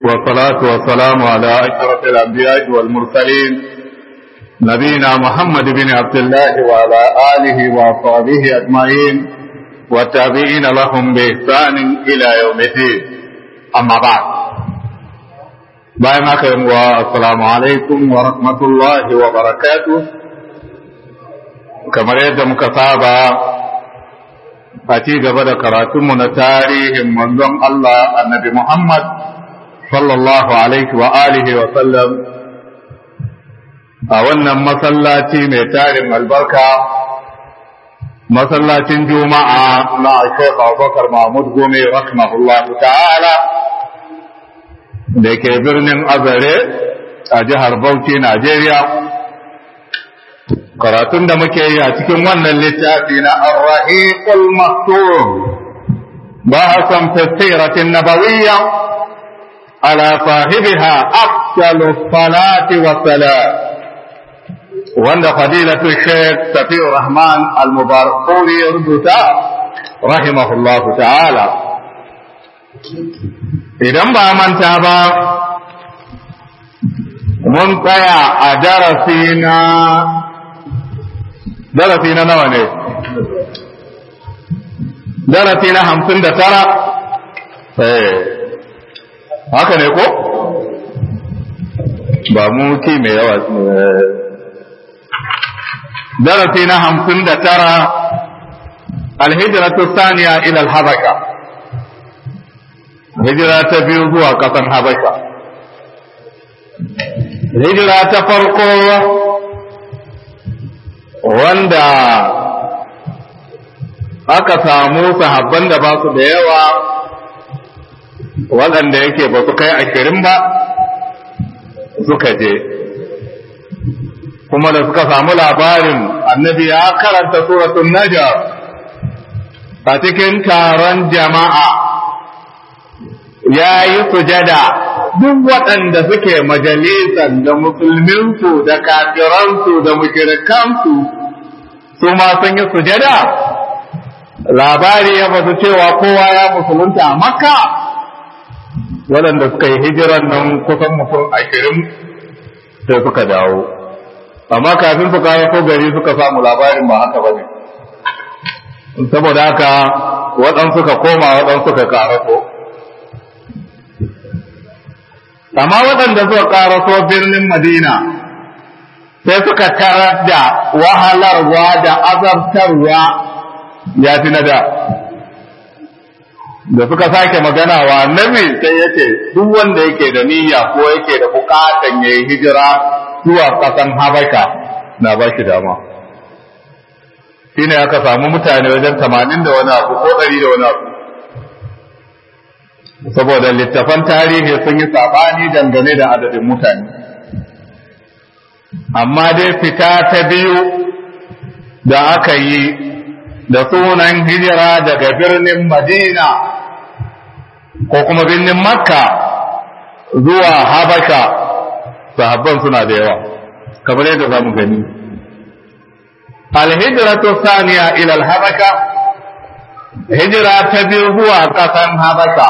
والصلاة والسلام على أشرف الأنبياء والمرسلين نبينا محمد بن عبد الله وعلى آله وأصحابه أجمعين والتابعين لهم بإحسان إلى يوم الدين أما بعد bayan haka yin wa assalamu alaikum wa rahmatullahi wa barakatu kamar yadda muka saba a ci gaba da karatunmu na tarihin manzon Allah annabi Muhammad sallallahu alaihi wa alihi wa sallam a wannan masallaci mai tarin albarka masallacin juma'a na Sheikh Abubakar Mahmud Gome rahimahullahu ta'ala da ke birnin azare a jihar Bauchi, Najeriya. Karatun da muke yi a cikin wannan littafi na Ar-Rahiqul Maktum bahasan fasiratin nabawiyya ala sahibiha afdalu salati wa salam wanda fadilatu Sheikh Safiur Rahman Al-Mubarak ya rubuta rahimahullahu ta'ala idan ba manta ba mun tsaya a darasi na darasi na nawa ne darasi na hamsin da tara haka ne ko ba mu ki mai yawa darasi na hamsin da tara alhijratu saniya ila al-habasha hijira ta biyu zuwa ƙasan Habasha. Hijira ta farko wanda aka samu sahabban da ba su da yawa waɗanda yake ba su kai ashirin ba suka je. Kuma da suka samu labarin annabi ya karanta suratun Najar a cikin taron jama'a. ya yi sujada duk waɗanda suke majalisar da musulminsu da kafiransu da mushrikansu su ma sun yi sujada labari ya basu cewa kowa ya musulunta a makka waɗanda suka yi hijiran nan kusan mutum ashirin sai suka dawo amma kafin su kawo ko gari suka samu labarin ba haka ba ne saboda haka waɗansu suka koma waɗansu suka karaso amma waɗanda suka ƙaraso birnin Madina sai suka tarar da wahalarwa da azabtarwa ya fi na da. Da suka sake magana wa annabi sai ya ce duk wanda yake da niyya ko yake da bukatan ya yi hijira zuwa ƙasan Habasha na ba shi dama. Shi ne aka samu mutane wajen tamanin da wani abu ko ɗari da wani abu. saboda littafan tarihi sun yi sabani dangane da adadin mutane amma dai fita ta biyu da aka yi da sunan hijira daga birnin madina ko kuma birnin makka zuwa habasha sahabban suna da yawa kamar yadda za mu gani alhijiratu saniya ila habasha hijira ta biyu zuwa ƙasan habasha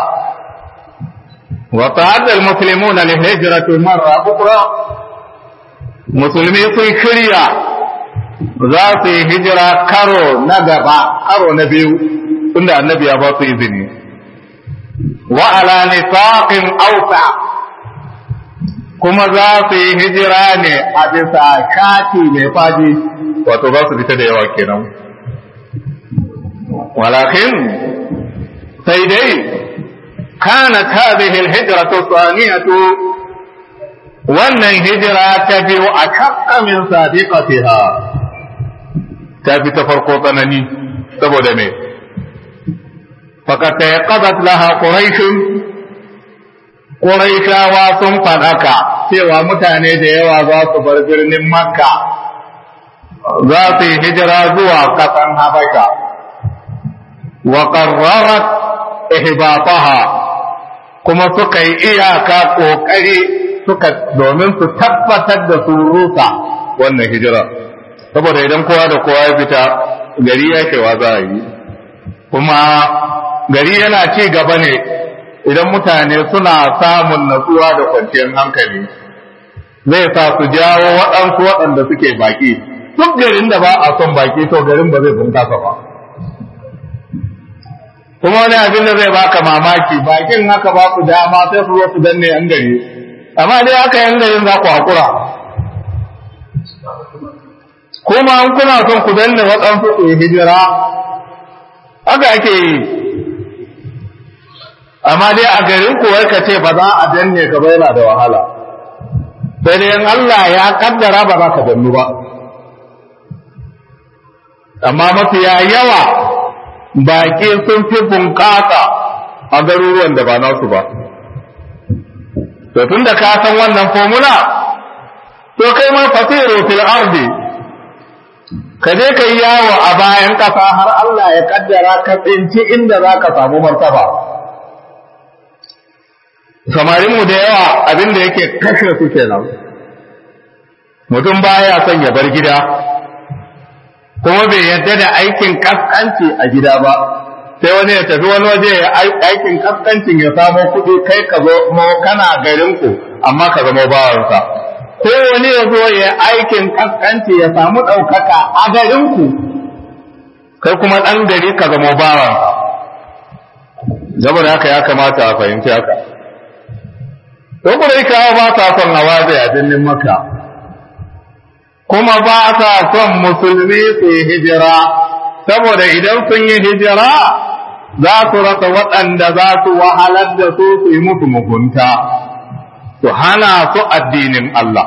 وتعد المسلمون للهجرة مرة أخرى musulmi sun shirya za su yi hijira karo na gaba karo na biyu tunda annabi ya ba su izini wa ala nifaqin awsa kuma za su yi hijira ne a bisa shati mai fadi wato za su fita da yawa kenan walakin sai dai كانت هذه الهجرة الثانية wannan hijira ta biyu a kakka min sadiqatiha ta fi ta farko tsanani saboda me faqad taqadat laha quraish quraishawa sun fadaka cewa mutane da yawa za su bar birnin makka za su yi hijira zuwa kasan habasha wa qarrarat ihbataha kuma suka yi iyaka ƙoƙari suka domin su tabbatar da su rusa wannan hijira saboda idan kowa da kowa ya fita gari ya kewa za a yi kuma gari yana ci gaba ne idan mutane suna samun natsuwa da kwanciyar hankali zai sa su jawo waɗansu waɗanda suke baki duk garin da ba a son baki to garin ba zai bunkasa ba kuma wani abin da zai baka mamaki bakin haka ba ku dama sai su zo su danne yan gari amma dai haka yan garin za ku haƙura kuma an kuna son ku danne waɗansu su yi hijira haka ake yi amma dai a garin ku wai ka ce ba za a danne ka ba yana da wahala sai dai in Allah ya kaddara ba za ka dannu ba amma mafiya yawa baƙi sun fi bunƙasa a garuruwan da ba nasu ba to tun da ka san wannan formula to kai ma fasiru fil ardi ka je ka yi yawo a bayan ƙasa har Allah ya kaddara ka tsinci inda za ka samu martaba samarinmu da yawa abin da yake kashe su kenan mutum baya son ya bar gida kuma bai yarda da aikin kaskanci a gida ba sai wani ya tafi wani waje ya aikin kaskancin ya samo kuɗi kai ka zo kana garinku amma ka zama bawansa ko wani ya zo ya aikin kaskanci ya samu ɗaukaka a garinku kai kuma ɗan gari ka zama bawansa saboda haka ya kamata a fahimci haka to kawo ba sa son hawa a birnin makka kuma ba sa son musulmi su yi hijira saboda idan sun yi hijira za su rasa waɗanda za su wahalar da su su yi musu mugunta su hana su addinin Allah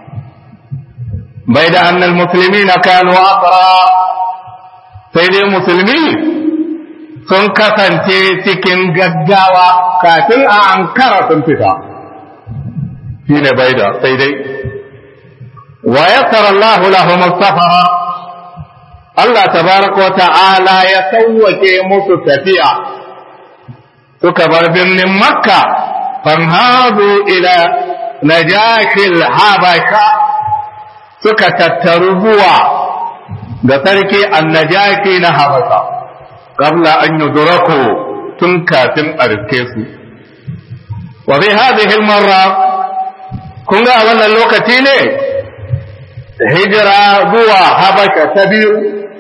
bai da annal musulmi na kanu asara sai dai musulmi sun kasance cikin gaggawa kafin a ankara sun fita shi ne bai da sai dai wa yassara Allah lahum safara Allah tabaraka wa ta'ala ya sauwake musu tafiya suka bar birnin Makka fanhadu ila najashil habasha suka tattaru zuwa ga sarki annajashi na habasha qabla an yudraku tun kafin a riske su wa bi hadhihi al-marra kun ga wannan lokaci ne hijira zuwa habasha ta biyu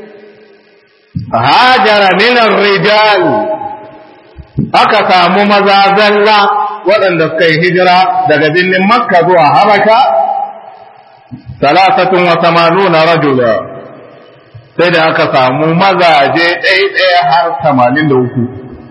hajara minan rijal aka samu maza zalla waɗanda suka yi hijira daga birnin makka zuwa habasha talatatun wa tamanuna rajula sai da aka samu mazaje ɗaya har tamanin da uku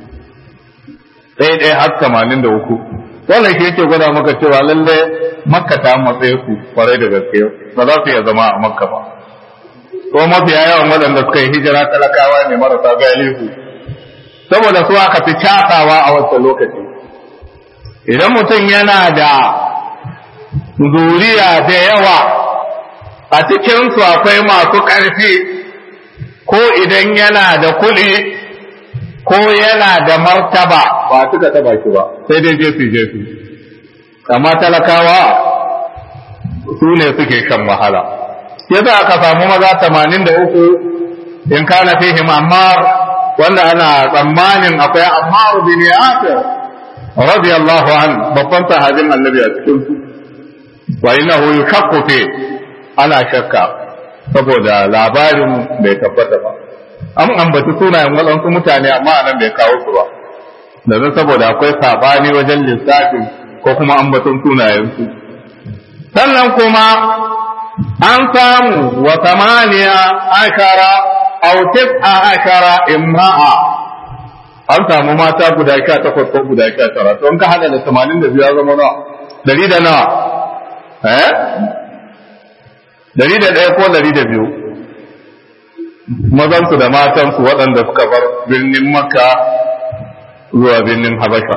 ɗaya har tamanin da uku wannan shi yake gwada maka cewa lalle makka ta matsaye su kwarai da gaske ba za su iya zama a makka ba ko mafiya yawan waɗanda suka yi hijira talakawa ne marasa galihu saboda su aka fi casawa a wancan lokaci idan mutum yana da zuriya da yawa a cikinsu akwai masu ƙarfi ko idan yana da kuɗi ko yana da martaba ba suka taba shi ba sai dai jefi jefi amma talakawa su ne suke shan wahala yasa aka samu maza tamanin da uku in kana fihim ammar wanda ana tsammanin akwai ammar bin yasir radiyallahu an babban sahabin annabi a cikin su wa innahu yushakku fi ana shakka saboda labarin bai tabbata ba an ambaci sunayen waɗansu mutane amma anan bai kawo su ba domin saboda akwai sabani wajen lissafin ko kuma ambaton sunayensu sannan kuma an samu wa samaniya ashara aw tis'a ashara imra'a an samu mata guda sha takwas ko guda sha tara to in ka hada da tamanin da biyu ya zama nawa dari da nawa eh dari da ɗaya ko dari da biyu mazansu da matansu waɗanda suka bar birnin makka zuwa birnin habasha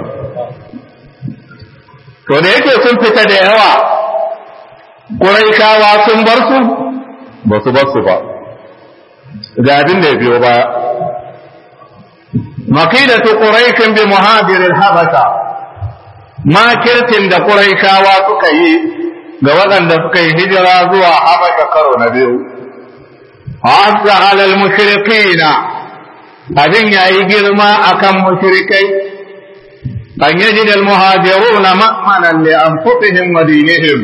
to da yake sun fita da yawa ƙuraishawa sun bar su ba su bar su ba ga abin da ya biyo baya makidatu quraishin bi muhajirin habasha makirtin da ƙuraishawa suka yi ga waɗanda suka yi hijira zuwa habasha karo na biyu hasa alal mushrikina abin yayi girma akan mushrikai أن يجد المهاجرون مأمنا لأنفسهم ودينهم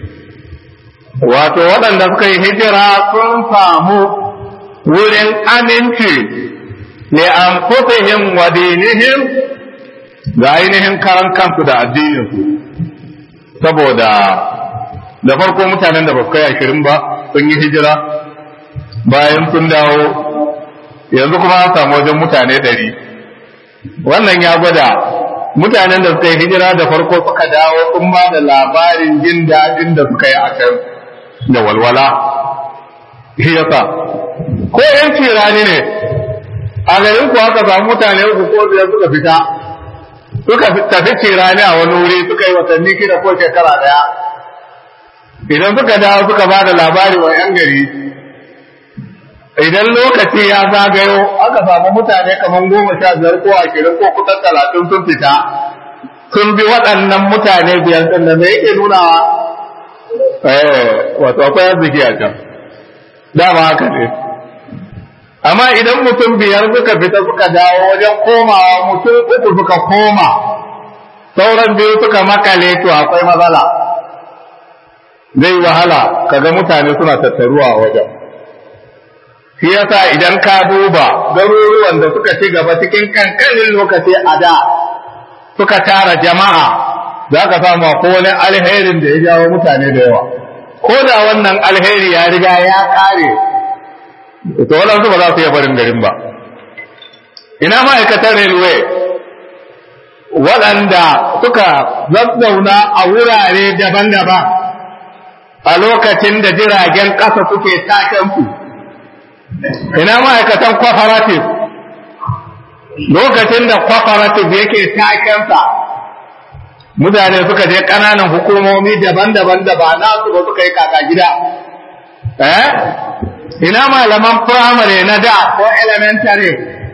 wato waɗanda suka yi hijira sun samu wurin aminci li anfusihim wa dinihim ga ainihin karan kansu da addininsu saboda da farko mutanen da ba su kai ashirin ba sun yi hijira bayan sun dawo yanzu kuma an samu wajen mutane ɗari wannan ya gwada mutanen da suka yi hijira da farko suka dawo sun ba da labarin jin daɗin da suka yi a can da walwala shi yasa ko yan cirani ne a garin ku aka samu mutane uku ko biyar suka fita suka tafi cirani a wani wuri suka yi watanni kida ko shekara daya idan suka dawo suka ba da labari wa yan gari idan lokaci ya zagayo aka samu mutane kamar goma sha biyar ko ashirin ko kusan talatin sun fita sun bi waɗannan mutane biyar ɗin da me yake nunawa eh wato akwai arziki a can dama haka ne amma idan mutum biyar suka fita suka dawo wajen komawa mutum uku suka koma sauran biyu suka makale to akwai matsala zai wahala kaga mutane suna tattaruwa a wajen shi yasa idan ka duba garuruwan da suka ci gaba cikin kankanin lokaci a da suka tara jama'a za ka samu ko wani alherin da ya jawo mutane da yawa ko da wannan alheri ya riga ya kare to waɗansu ba za su iya barin garin ba ina ma'aikatan railway waɗanda suka zazzauna a wurare daban-daban a lokacin da jiragen ƙasa suke tashensu ina ma'aikatan cooperative lokacin da cooperative yake takensa mutane suka je ƙananan hukumomi daban-daban da ba nasu ba suka yi kaka gida eh ina malaman firamare na da ko elementary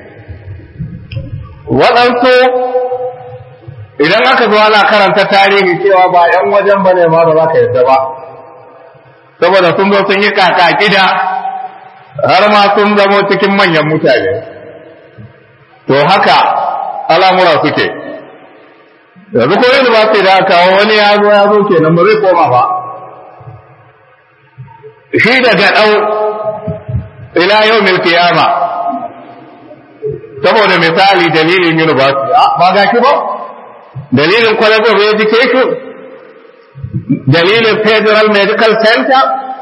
waɗansu idan aka zo ana karanta tarihi cewa ba 'yan wajen ba ne ma ba za ka yadda ba saboda sun zo sun yi kaka gida har ma sun zamo cikin manyan mutane to haka al'amura suke yanzu ko yin ba sai da aka kawo wani ya zo ya zo kenan ba zai koma ba shi daga ɗau ila yau mil kiyama saboda misali dalilin university ba ga ki ba dalilin college of education dalilin federal medical center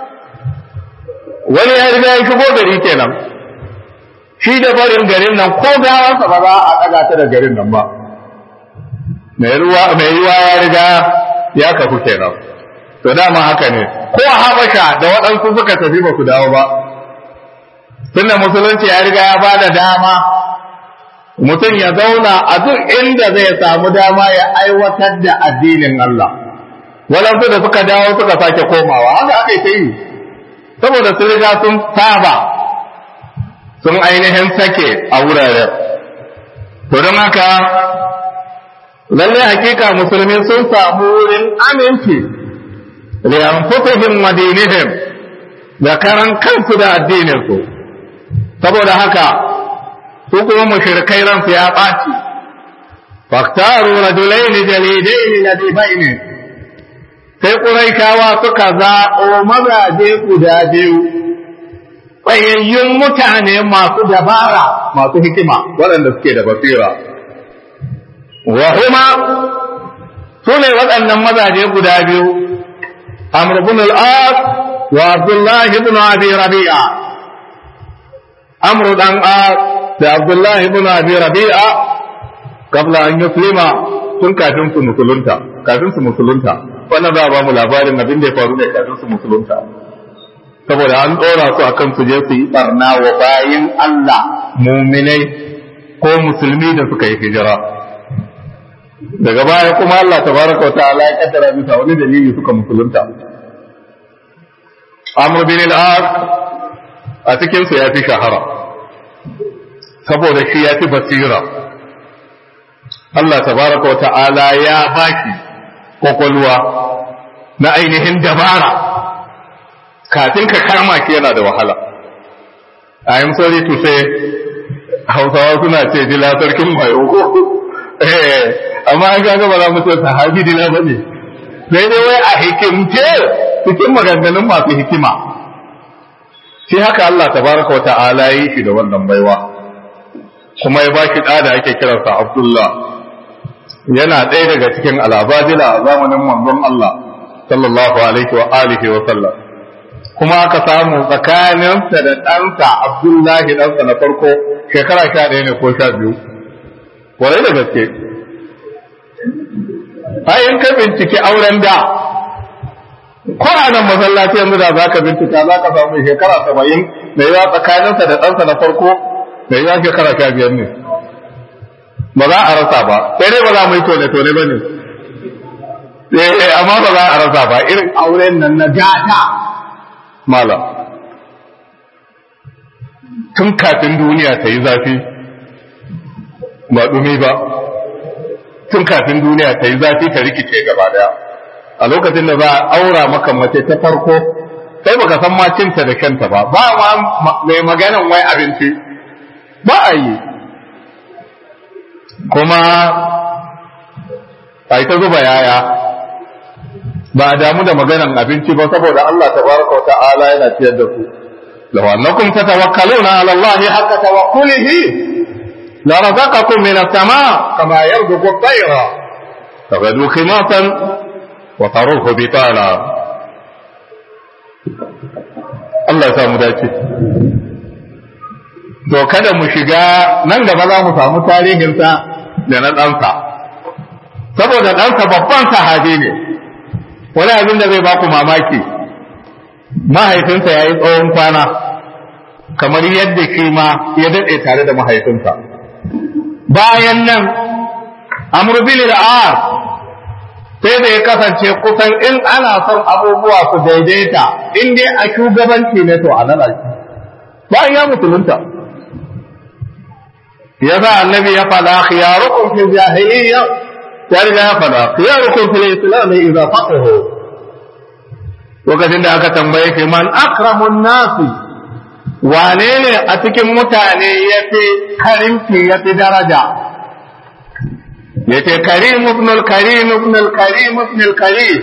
wani ya riga ya shigo gari kenan shi da barin garin nan ko gawansa ba za a ɗaga ta da garin nan ba mai ruwa mai ruwa ya riga ya kafu kenan to dama haka ne ko a habasha da waɗansu suka tafi ba su dawo ba tunda musulunci ya riga ya bada dama mutum ya zauna a duk inda zai samu dama ya aiwatar da addinin Allah waɗansu da suka dawo suka sake komawa haka aka yi ta yi saboda sun riga sun saba sun ainihin sake a wuraren to don haka lalle hakika musulmi sun samu wurin aminci li anfusihim wa dinihim da karan kansu da addininsu saboda haka su kuma mushrikai ransu ya ɓaci faktaru rajulaini jalidaini ladibaini sai ƙuraikawa suka zaɓo mazaje guda biyu tsayayyun mutane masu dabara masu hikima waɗanda suke da basira wa huma su ne waɗannan mazaje guda biyu amr ibn al-as wa abdullahi ibn abi rabi'a amr dan as da abdullahi ibn abi rabi'a qabla an yuslima tun kafin su musulunta kafin su musulunta wannan za a ba mu labarin abin da ya faru ne kafin su musulunta saboda an ɗora su akan su je su yi barna wa bayin Allah muminai ko musulmi da suka yi hijira daga baya kuma Allah tabaraka wa ta'ala ya kaddara bisa wani dalili suka musulunta Amr bin al-As a cikin su ya fi shahara saboda shi ya fi basira Allah tabaraka wa ta'ala ya baki kwakwalwa na ainihin dabara kafin ka kama ki yana da wahala I am sorry to say hausawa suna ce jila sarkin mayo eh amma an ga ba za mu ce sahabi dina bane sai dai wai a hikimce cikin maganganun masu hikima shi haka Allah tabaraka wa ta'ala yi shi da wannan baiwa kuma ya ba shi ɗa da ake kiransa Abdullah yana ɗaya daga cikin alabadila a zamanin manzon Allah sallallahu alaihi wa alihi wa sallam kuma aka samu tsakaninsa da ɗansa Abdullahi ɗansa na farko shekara sha ɗaya ne ko sha biyu kwarai da gaske in ka binciki auren da ko a nan masallaci yanzu da za ka bincika za ka samu shekara saba'in da yawa tsakaninsa da ɗansa na farko da yawa shekara sha biyar ne ba za a rasa ba sai dai ba za mu yi tone-tone ba ne eh amma ba za a rasa ba irin auren nan na gata malam tun kafin duniya ta yi zafi ba dumi ba tun kafin duniya ta yi zafi ta rikice gaba daya a lokacin da za a aura maka mace ta farko sai baka san ma cinta da kanta ba ba ma mai maganan wai abinci ba a yi kuma a ta zuba yaya ba a damu da maganan abinci ba saboda Allah tabaraka wa ta'ala yana ciyar da ku law annakum tatawakkaluna ala Allah haqqa tawakkulihi la razaqakum min as-sama' kama yarzuqu at-tayra taghdu khimatan wa taruhu bitana Allah ya samu dace to kada mu shiga nan gaba za mu samu tarihinsa da na ɗansa saboda ɗansa babban sahabi ne wani abin da zai baku mamaki mahaifinsa ya yi tsawon kwana kamar yadda shi ma ya daɗe tare da mahaifinsa bayan nan amur bin al'as sai da ya kasance kusan in ana son abubuwa su daidaita in dai a shugabanci ne to a nan bayan ya musulunta ya sa annabi ya faɗa khiyarukum fil jahiliyya ya riga ya faɗa khiyarukum fil islam idza faqahu lokacin da aka tambaye shi man akramun nasi wane ne a cikin mutane ya fi karimci ya fi daraja ya ce karim ibn al-karim ibn al-karim ibn al-karim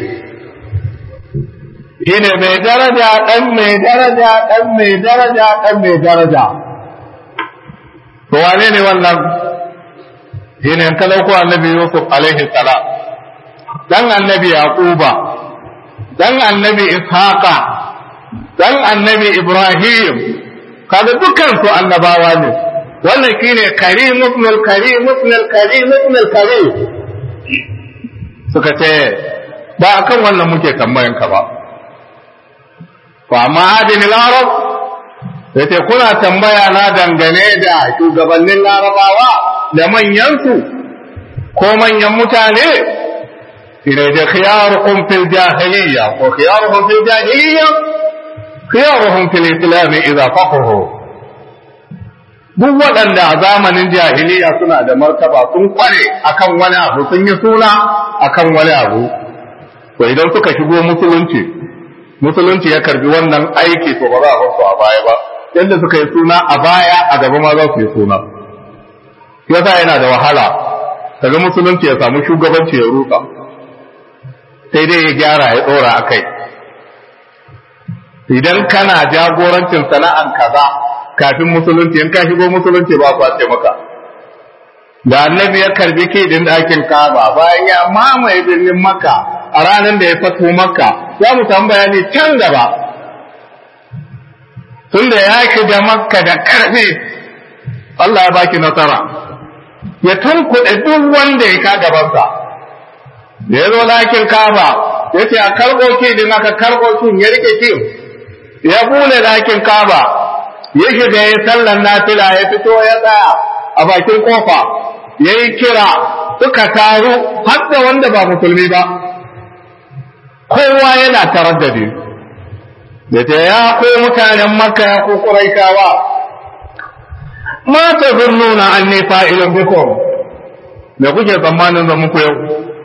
shine mai daraja dan mai daraja dan mai daraja dan mai daraja to wane ne wannan shine an talauko annabi yusuf alaihi salam dan annabi yaquba dan annabi ishaqa dan annabi ibrahim kaga dukkan su annabawa ne wannan shine karim ibn al-karim ibn al-karim ibn al-karim suka ce ba akan wannan muke tambayan ka ba fa amma adin al-arab sai ce kuna tambaya na dangane da shugabannin larabawa da manyansu ko manyan mutane ina da khiyarukum fil jahiliyya ko khiyaruhum fil jahiliyya khiyaruhum fil islam idza faqahu duk waɗanda a zamanin jahiliya suna da martaba sun kware akan wani abu sun yi suna akan wani abu to idan suka shigo musulunci musulunci ya karbi wannan aiki to ba za a bar su a baya ba yadda suka yi suna a baya a gaba ma za su yi suna yasa yana da wahala kaga musulunci ya samu shugabanci ya ruka sai dai ya gyara ya tsora a kai idan kana jagorancin sana'an kaza kafin musulunci in ka shigo musulunci ba kwace maka da annabi ya karbi din ɗakin kaba bayan ya mamaye birnin makka a ranar da ya fato makka za mu samu bayani can gaba tunda ya shiga makka da ƙarfi Allah ya baki nasara ya tunkuɗe duk wanda ya ka gabansa da ya zo lakin kaba ya ce a karɓo din aka karɓo kin ya rike kin ya bule lakin kaba ya shiga ya sallan nafila ya fito ya tsaya a bakin kofa ya yi kira suka taru har da wanda ba musulmi ba kowa yana taraddadi da ta ya ko mutanen makka ya ko ƙuraikawa ma ta zurnuna an ne fa'ilin bikom da kuke tsammanin zan muku yau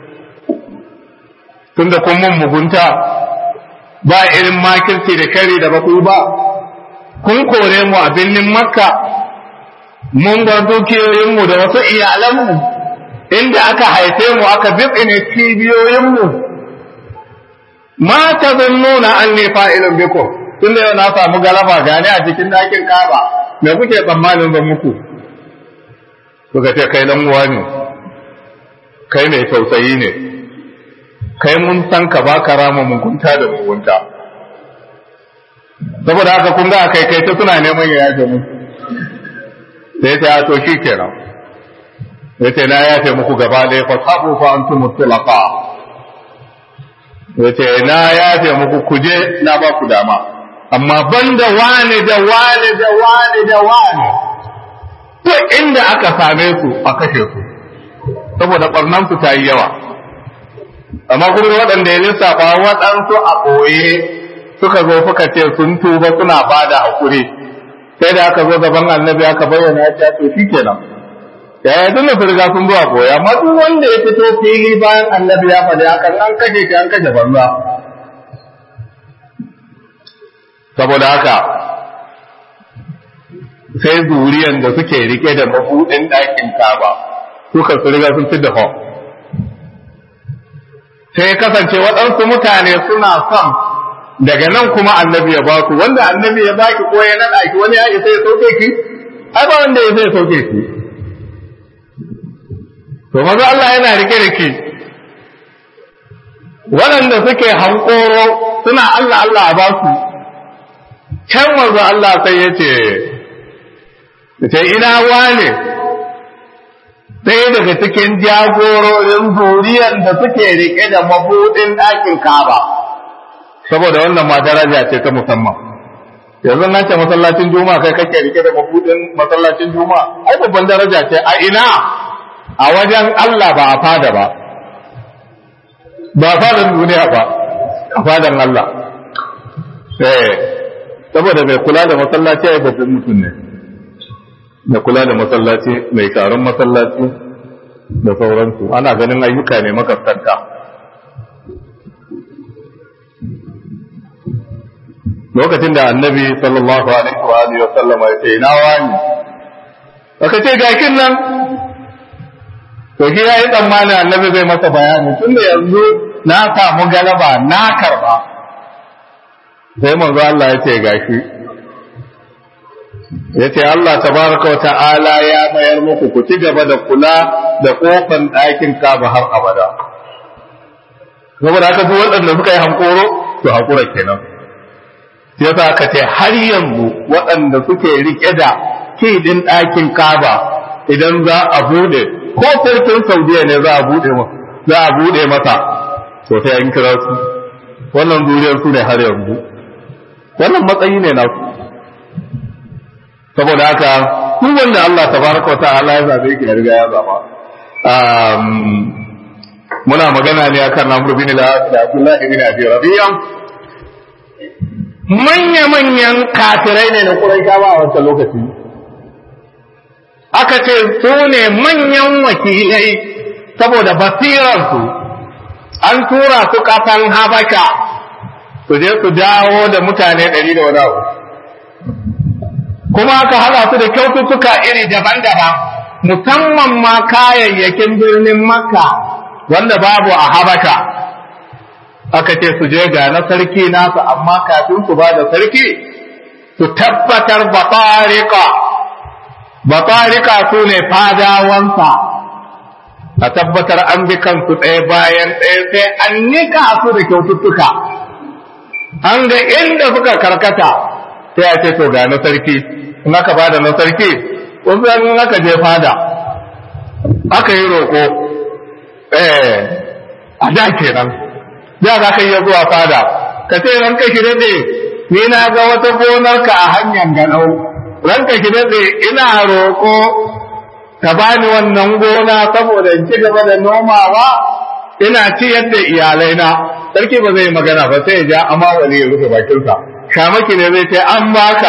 tun da kun mun mugunta ba irin makirci da kari da baku ba kun kore mu a birnin makka mun bar dukiyoyinmu da wasu iyalanmu inda aka haife mu aka bitsine cibiyoyinmu ma ta nuna an ne fa'ilin biko tun da yau na samu galaba gane a cikin ɗakin kaba me kuke tsammanin zan muku suka ce kai dan uwa ne kai mai tausayi ne kai mun san ka ba ka rama mugunta da mugunta saboda haka kun ga kai kai ta suna neman ya yaje mu sai ta to shi kenan sai ta na yafe muku gaba ɗaya fa sabu fa antum mutlaqa sai ta na yafe muku kuje na ba ku dama amma banda wani da wani da wani da wani to inda aka same su a kashe su saboda barnan su ta yi yawa amma kuma waɗanda ya lissafa waɗansu a ɓoye suka zo suka ce sun tuba suna ba da hakuri sai da aka zo gaban annabi aka bayyana ya ce to shikenan yaya tun da su riga sun zuwa koya amma duk wanda ya fito fili bayan annabi ya faɗi hakan an kashe shi an kashe banza saboda haka sai zuriyan da suke rike da mabuɗin ɗakin kaba suka su riga sun fi da sai kasance waɗansu mutane suna son daga nan kuma annabi ya baku wanda annabi ya baki ko ya naɗa ki wani ya isa ya sauke ki ai ba wanda ya isa ya sauke ki to maza Allah yana rike da ki waɗanda suke hankoro suna Allah Allah a basu can maza Allah sai ya ce ce ina wane ɗaya daga cikin jagororin zuriyar da suke rike da mabuɗin ɗakin Ka'aba. saboda wannan ma daraja ce ta musamman yanzu nan ce masallacin juma'a kai kake rike da mabudin masallacin juma'a ai babban daraja ce a ina a wajen Allah ba a fada ba ba a fadan duniya ba a fadan Allah eh saboda mai kula da masallaci ai babban mutum ne mai kula da masallaci mai taron masallaci da sauransu ana ganin ayyuka ne makasanta lokacin da annabi sallallahu alaihi wa alihi wa sallam ya ce ina wani aka ce gakin nan to shi yayi tsammanin annabi zai masa bayani tunda yanzu na samu galaba na karba sai manzo Allah ya ce gashi ya ce Allah tabaraka wa ta'ala ya mayar muku ku ci gaba da kula da kofan ɗakin kaba har abada saboda haka duk waɗanda suka yi hankoro to hakura kenan sai yasa aka ce har yanzu waɗanda suke rike da kidin ɗakin kaba idan za a bude ko sarkin saudiya ne za a bude za a bude masa to sai an kira su wannan zuriyar su ne har yanzu wannan matsayi ne nasu saboda haka duk wanda Allah tabaraka wa ta'ala ya zabe ki riga ya zaba muna magana ne akan Amr bin al-As da Abdullah ibn Abi Rabi'a manya-manyan kafirai ne na Quraishawa a wancan lokaci aka ce su ne manyan wakilai saboda basirarsu an tura su kasan Habasha su je su dawo da mutane ɗari da wani abu kuma aka haɗa su da kyaututtuka iri daban-daban musamman ma kayayyakin birnin Makka wanda babu a Habasha aka ce su je ga na sarki nasu amma kafin su ba da sarki su tabbatar batarika batarika su ne fadawansa a tabbatar an bi kansu ɗaya bayan ɗaya sai an nika su da kyaututtuka an ga inda suka karkata sai a ce to ga na sarki in aka ba da na sarki wasu in aka je fada aka yi roƙo eh a da kenan da za ka iya zuwa fada ka ce ranka ki daɗe ni na ga wata gonarka a hanyar ganau ranka ki daɗe ina roƙo ka bani wannan gona saboda in ci gaba da nomawa ina ciyar da iyalaina sarki ba zai magana ba sai ya ja amma wani ya rufe bakinsa shamaki ne zai ce an baka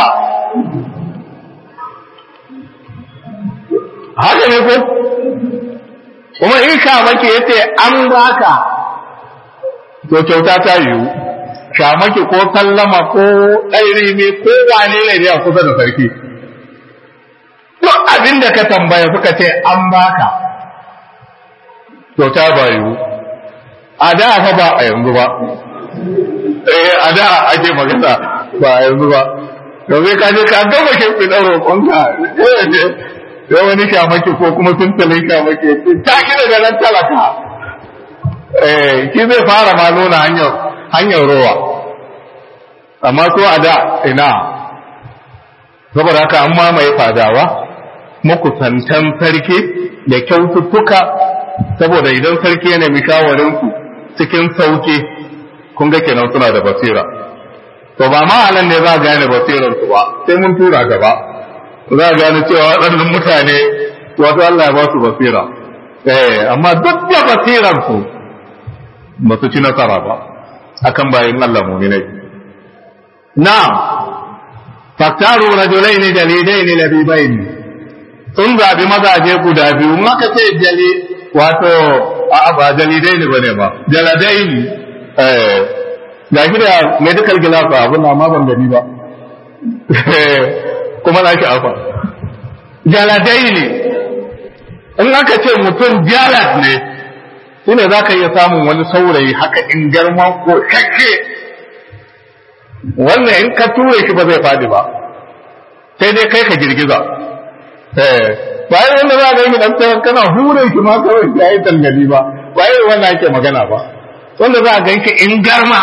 haka ne ko kuma in shamaki ya ce an baka to kyauta ta yiwu shamaki ko sallama ko ɗairi ne ko wane ne da kusa da sarki duk abin da ka tambaya suka ce an baka to ta bayu a da fa ba a yanzu ba eh a da ake magana ba a yanzu ba domin ka je ka gama shimfi ɗan roƙonka sai wani shamaki ko kuma tuntalin shamaki ta ki daga nan talaka eh ki zai fara ma nuna hanyar hanyar rowa amma so a da ina saboda haka an mamaye fadawa makusantan sarki da kyaututtuka saboda idan sarki ya nemi shawarinku cikin sauki kun ga kenan suna da basira to ba ma anan ne za a gane basirar su ba sai mun tura gaba za a gane cewa waɗannan mutane wato Allah ya ba su basira eh amma duk da basirar su ba su ci nasara ba akan bayin Allah mu'minai na'am faktaru rajulaini dalilaini labibaini sun zabi mazaje guda biyu maka ce jali wato a ba jalidai ne bane ba jaladai ne eh ga shi da medical glass abun na ma ban gani ba kuma na shi afa jaladai ne in aka ce mutum jalad ne shine za ka iya samun wani saurayi haka in garma ko shakke wannan in ka ture shi ba zai fadi ba sai dai kai ka girgiza bayan wanda za a gani dan tsawon kana hure shi ma kawai ya yi tangali ba bayan wannan ake magana ba wanda za a gan shi in garma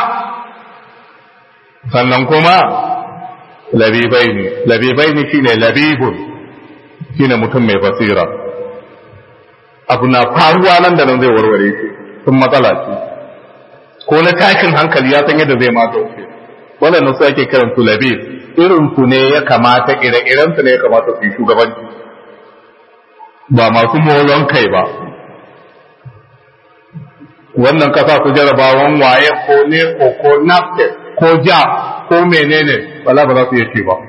sannan kuma labibai ne labibai ne shine labibun shine mutum mai basira abu na faruwa nan da nan zai warware shi sun matsala ce ko na tashin hankali ya san yadda zai ma dauke wannan su ake kiran su labib irin su ne ya kamata ire-iren su ne ya kamata su yi shugabanci ba masu molon kai ba wannan kasa su jarabawan waye ko ne ko ko nafte ko ja ko menene wala ba za su yace ba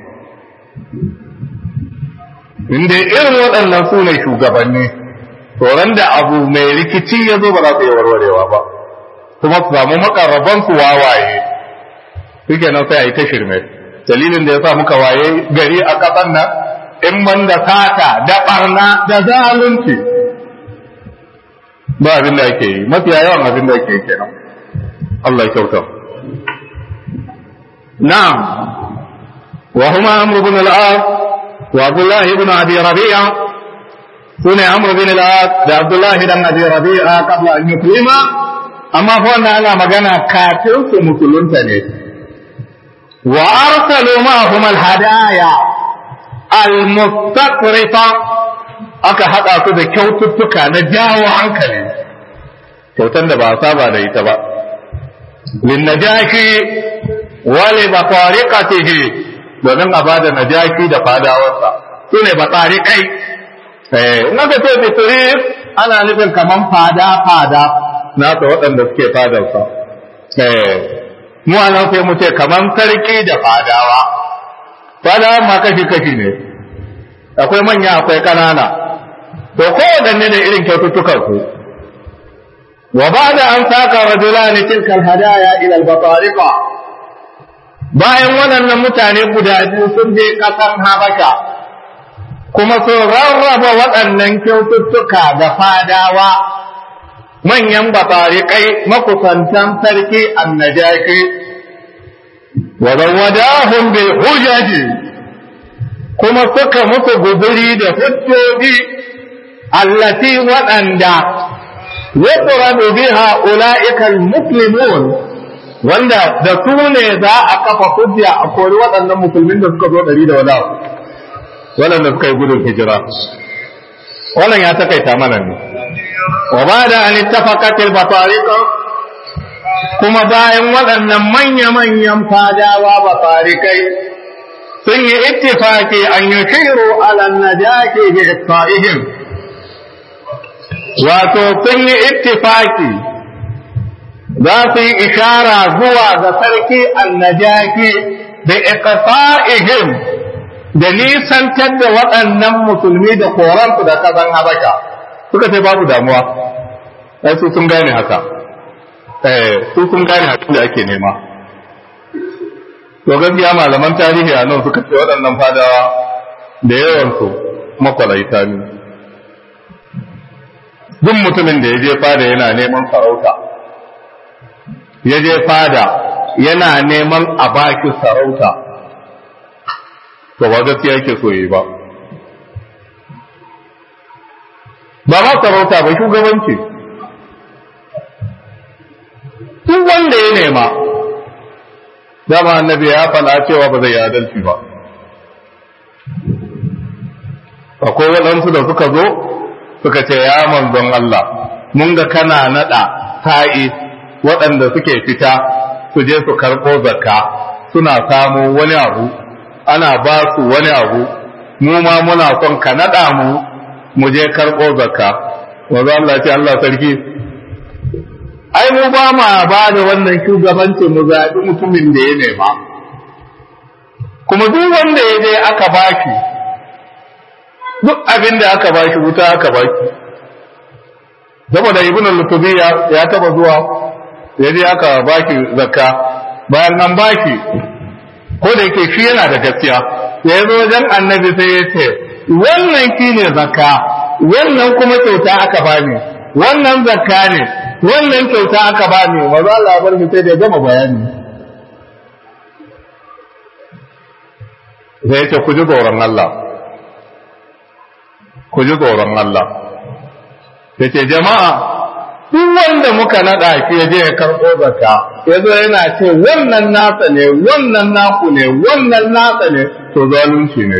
inda irin waɗannan su ne shugabanni tsoron da abu mai rikici ya zo ba za su yi warwarewa ba kuma su samu makarraban su wawaye suke nan sai a yi ta shirme dalilin da ya sa muka waye gari a ƙasar nan in man da sata da barna da zalunci ba abin da ake yi mafiya yawan abin da ake yi kenan Allah ya kyauta na'am wa huma amr ibn al-as wa abdullah ibn abi rabi'a sune amr ibn al-as da abdullah ibn abi rabi'a qabla an yuslima amma fa wannan ana magana kafin su musulunta ne wa arsalu ma'ahum al-hadaya al-mustaqrifa aka haɗa su da kyaututtuka na jawo hankali kyautan da ba a saba da ita ba linnajashi wale ba tariqatihi domin a bada najashi da fadawarsa su ne ba tariqai eh in aka ce bitri ana nufin kaman fada fada na ta waɗanda suke fadarsa eh mu anan sai mu ce kaman sarki da fadawa fadawa ma kashi kashi ne akwai manya akwai ƙanana to kowaɗanne da irin kyaututtukan su wa ba da an saka rajulani tilkal hadaya ila al-batariqa bayan waɗannan mutane guda biyu sun je ƙasar Habasha kuma sun rarraba waɗannan kyaututtuka da fadawa manyan batariƙai makusantan sarki annajaki wa zawadahum bil hujaji kuma suka musu guzuri da hujjoji allati waɗanda yuqradu biha ulaika almuslimun wanda da su ne za a kafa hujja a kori waɗannan musulmin da suka zo ɗari da wada waɗanda suka yi gudun hijira wannan ya takaita mana ne wa ba da an ittafaqatil batariqa kuma bayan waɗannan manya-manyan fadawa batarikai sun yi ittifaki an yi shiru ala najaki bi iqta'ihim wato sun yi ittifaki za su yi ishara zuwa ga sarki annajaki da iqta'ihim da nisantar da waɗannan musulmi da koransu da ƙasan habasha suka ce babu damuwa ai su sun gane haka eh su sun gane haka da ake nema to gaskiya malaman tarihi a nan suka ce waɗannan fadawa da yawansu makwalaita ne duk mutumin da ya je fada yana neman sarauta ya je fada yana neman a baki sarauta to ba gaskiya yake so yi ba ba ma sarauta ba shugabanci duk wanda ya nema dama annabi ya faɗa cewa ba zai yi adalci ba akwai waɗansu da suka zo suka ce ya manzon Allah mun ga kana naɗa sa'i waɗanda suke fita su je su karɓo zakka suna samu wani abu ana ba su wani abu mu ma muna son ka naɗa mu mu je karɓo zakka wanzu Allah ce Allah sarki ai mu ba ma ba da wannan shugabancin mu zaɓi mutumin da ya nema kuma duk wanda ya je aka baki duk abin da aka baki wuta aka baki saboda ibn al-lutubi ya taba zuwa ya je aka baki zakka bayan an baki ko da yake shi yana da gaskiya ya zo wajen annabi sai ya ce wannan shi ne zakka wannan kuma kyauta aka bani wannan zakka ne wannan kyauta aka bani maza Allah bar mu sai da gama bayani sai ya ce ku ji tsoron Allah ku ji tsoron Allah ya ce jama'a duk wanda muka naɗa shi ya je ya karɓo zakka ya zo yana ce wannan nasa ne wannan naku ne wannan nasa ne to zalunci ne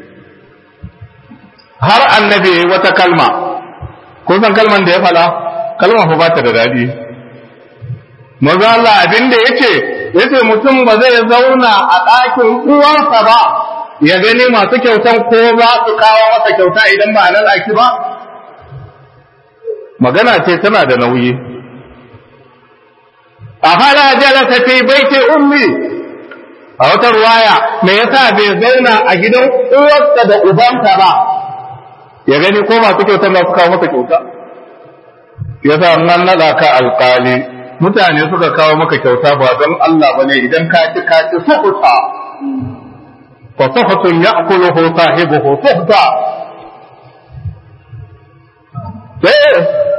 har annabi ya yi wata kalma kun san kalman da ya fala kalma fa ba ta da daɗi maza Allah abin da yake yace mutum ba zai zauna a ɗakin uwarsa ba ya gani masu kyautan ko za su kawo masa kyauta idan ba a nan aki ba magana ce tana da nauyi a fara jalasa fi baiti ummi a wata ruwaya me yasa bai zauna a gidan uwarsa da ubansa ba ya gani ko masu kyautan za su kawo masa kyauta yasa nan naɗa ka alƙali mutane suka kawo maka kyauta ba don Allah bane idan ka ci ka ci sukuta fa suhutun ya'kuluhu sahibuhu suhta eh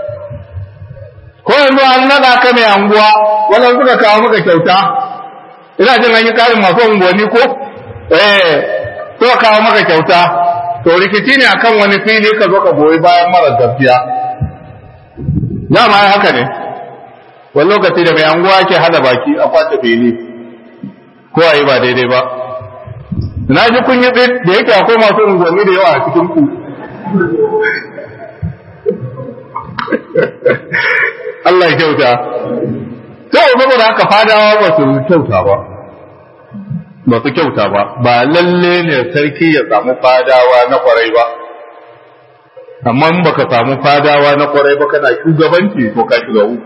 ko yanzu an nada ka mai anguwa wannan suka kawo maka kyauta ina jin an yi karin masu unguwanni ko eh suka kawo maka kyauta to rikici ne akan wani fili ka zo ka goyi bayan mara gaskiya dama haka ne wani lokaci da mai anguwa ke hada baki a kwace fili ko a yi ba daidai ba na ji kun yi tsit da yake akwai masu unguwanni da yawa a cikin ku Allah ya kyauta to saboda haka fadawa ba su kyauta ba ba su kyauta ba ba lalle ne sarki ya samu fadawa na kwarai ba amma in baka samu fadawa na kwarai ba kana shugabanci ko ka shiga uku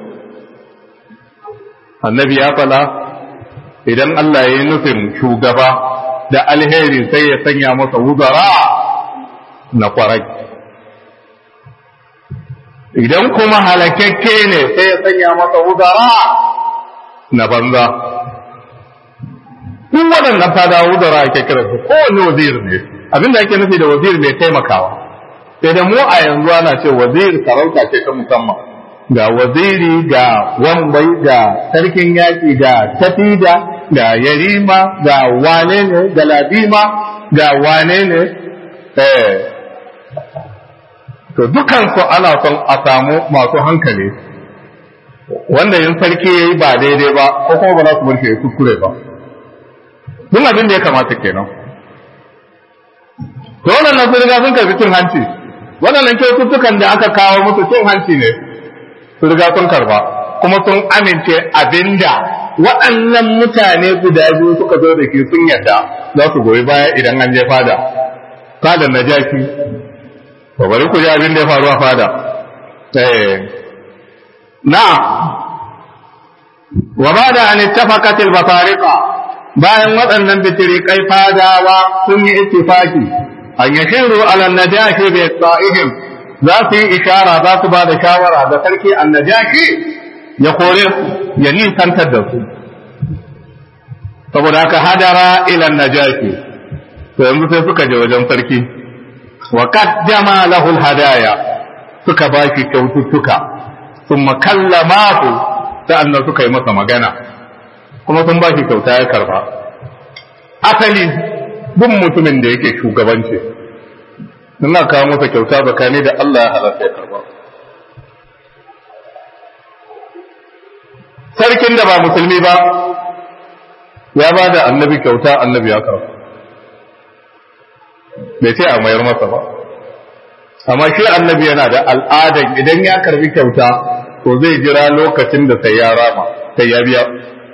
annabi ya fala idan Allah ya yi nufin shugaba da alheri sai ya sanya masa wuzara na kwarai idan kuma halakakke ne sai ya sanya masa wuzara na banza duk waɗannan fada wuzara ake kira su kowane wazir ne abinda ake nufi da wazir mai taimakawa sai da mu a yanzu ana ce wazir sarauta ce ta musamman ga waziri ga wambai ga sarkin yaƙi ga tafida ga yarima ga wane ne ga ladima ga wane ne eh to dukansu ana son a samu masu hankali wanda yin sarki ya yi ba daidai ba ko kuma ba za su barke ya kuskure ba duk abin da ya kamata kenan to wannan sun riga sun karbi cin hanci waɗannan kyaututtukan da aka kawo musu cin hanci ne sun riga sun karba kuma sun amince abinda waɗannan mutane guda biyu suka zo da ke sun yadda za su goyi baya idan an je fada fadar na jaki ba bari ku ji abin da ya faru a fada na wa ba da an ittafaqatil basariqa bayan waɗannan bitirikai fadawa sun yi ittifaki an yashiru ala najashi bi sa'ihim za su yi ishara za su ba da shawara da sarki annajashi ya kore ya nisantar da su saboda haka hadara ila najashi to yanzu sai suka je wajen sarki wa qaddama lahu hadaya suka ba shi kyaututtuka sun makallamahu sa'annan suka yi masa magana kuma sun ba shi kyauta ya karba asali duk mutumin da yake shugabanci suna kawo masa kyauta tsakani da Allah ya halatta ya karba sarkin da ba musulmi ba ya ba da annabi kyauta annabi ya karba bai ce a mayar masa ba amma shi annabi yana da al'adan idan ya karbi kyauta to zai jira lokacin da sai ya rama sai ya biya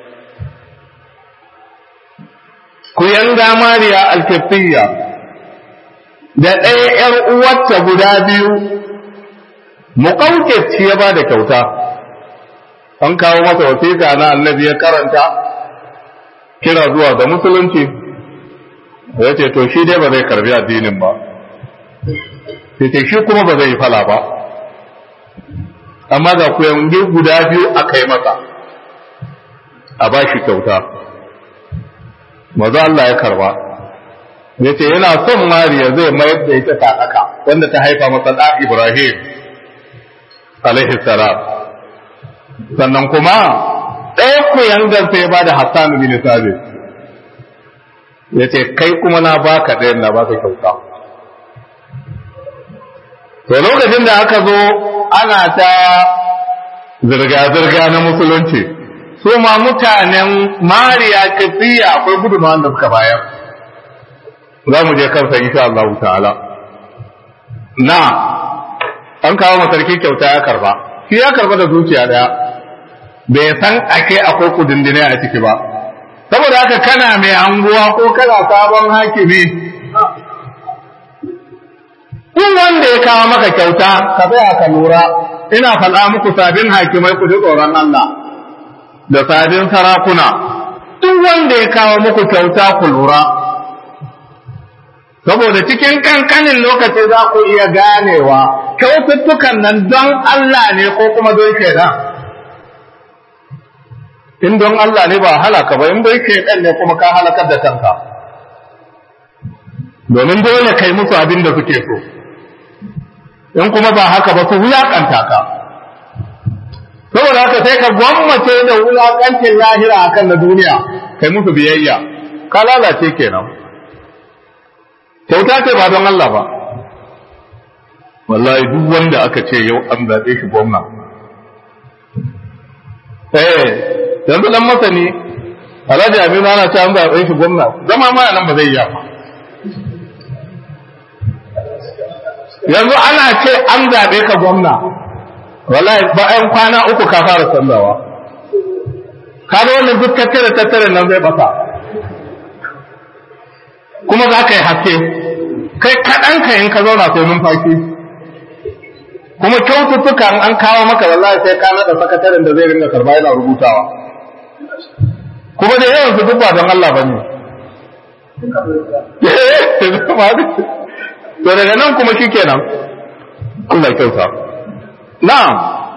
ku yanga mariya alkafiyya da ɗaya ‘yar uwarta guda biyu muƙauƙeci ya ba da kyauta an kawo masa wasiƙa na annabi ya karanta kira zuwa ga musulunci ya ce to shi dai ba zai karbi addinin ba sai ce shi kuma ba zai yi fala ba amma ga ku yanzu guda biyu aka yi masa a ba shi kyauta maza Allah ya karba ya ce yana son mariya zai mayar da ita sadaka wanda ta haifa masa da Ibrahim alaihi salam sannan kuma ɗaya ku yangan sai ba da Hassan bin Sabit ya ce kai kuma na baka ɗayan na baka kyauta to lokacin da aka zo ana ta zirga-zirga na musulunci su ma mutanen mariya kafiya akwai gudunmawar da suka bayar za mu je kansa insha Allah ta'ala na an kawo masarki kyauta ya karba shi ya karba da zuciya daya bai san ake akwai kudindine a ciki ba saboda haka kana mai anguwa ko kana sabon hakimi in wanda ya kawo maka kyauta ka tsaya ka lura ina faɗa muku sabin hakimai ku ji tsoron Allah da sabin sarakuna duk wanda ya kawo muku kyauta ku lura saboda cikin kankanin lokaci za ku iya ganewa kyaututtukan nan don Allah ne ko kuma don shaidan in don Allah ne ba halaka ba in don shaidan ne kuma ka halakar da kanka domin dole kai musu abin da suke so in kuma ba haka ba su wulaƙanta ka saboda haka sai ka gwammace da wulaƙancin lahira akan na duniya kai musu biyayya ka lalace kenan kyauta ce ba don Allah ba wallahi duk wanda aka ce yau an zaɓe shi gwamna eh yanzu dan masani alhaji aminu ana ce an zaɓe shi gwamna zama ma nan ba zai yi ba yanzu ana ce an zaɓe ka gwamna wallahi bayan kwana uku ka fara sallawa ka ga wannan duk tattare tattare nan zai basa kuma za ka yi haske kai kaɗan ka in ka zauna sai numfashi kuma kyaututtuka an kawo maka wallahi sai ka naɗa sakataren da zai ringa karba yana rubutawa kuma da yawan su duk ba don Allah ba ne to daga nan kuma shi kenan Allah kyauta na'am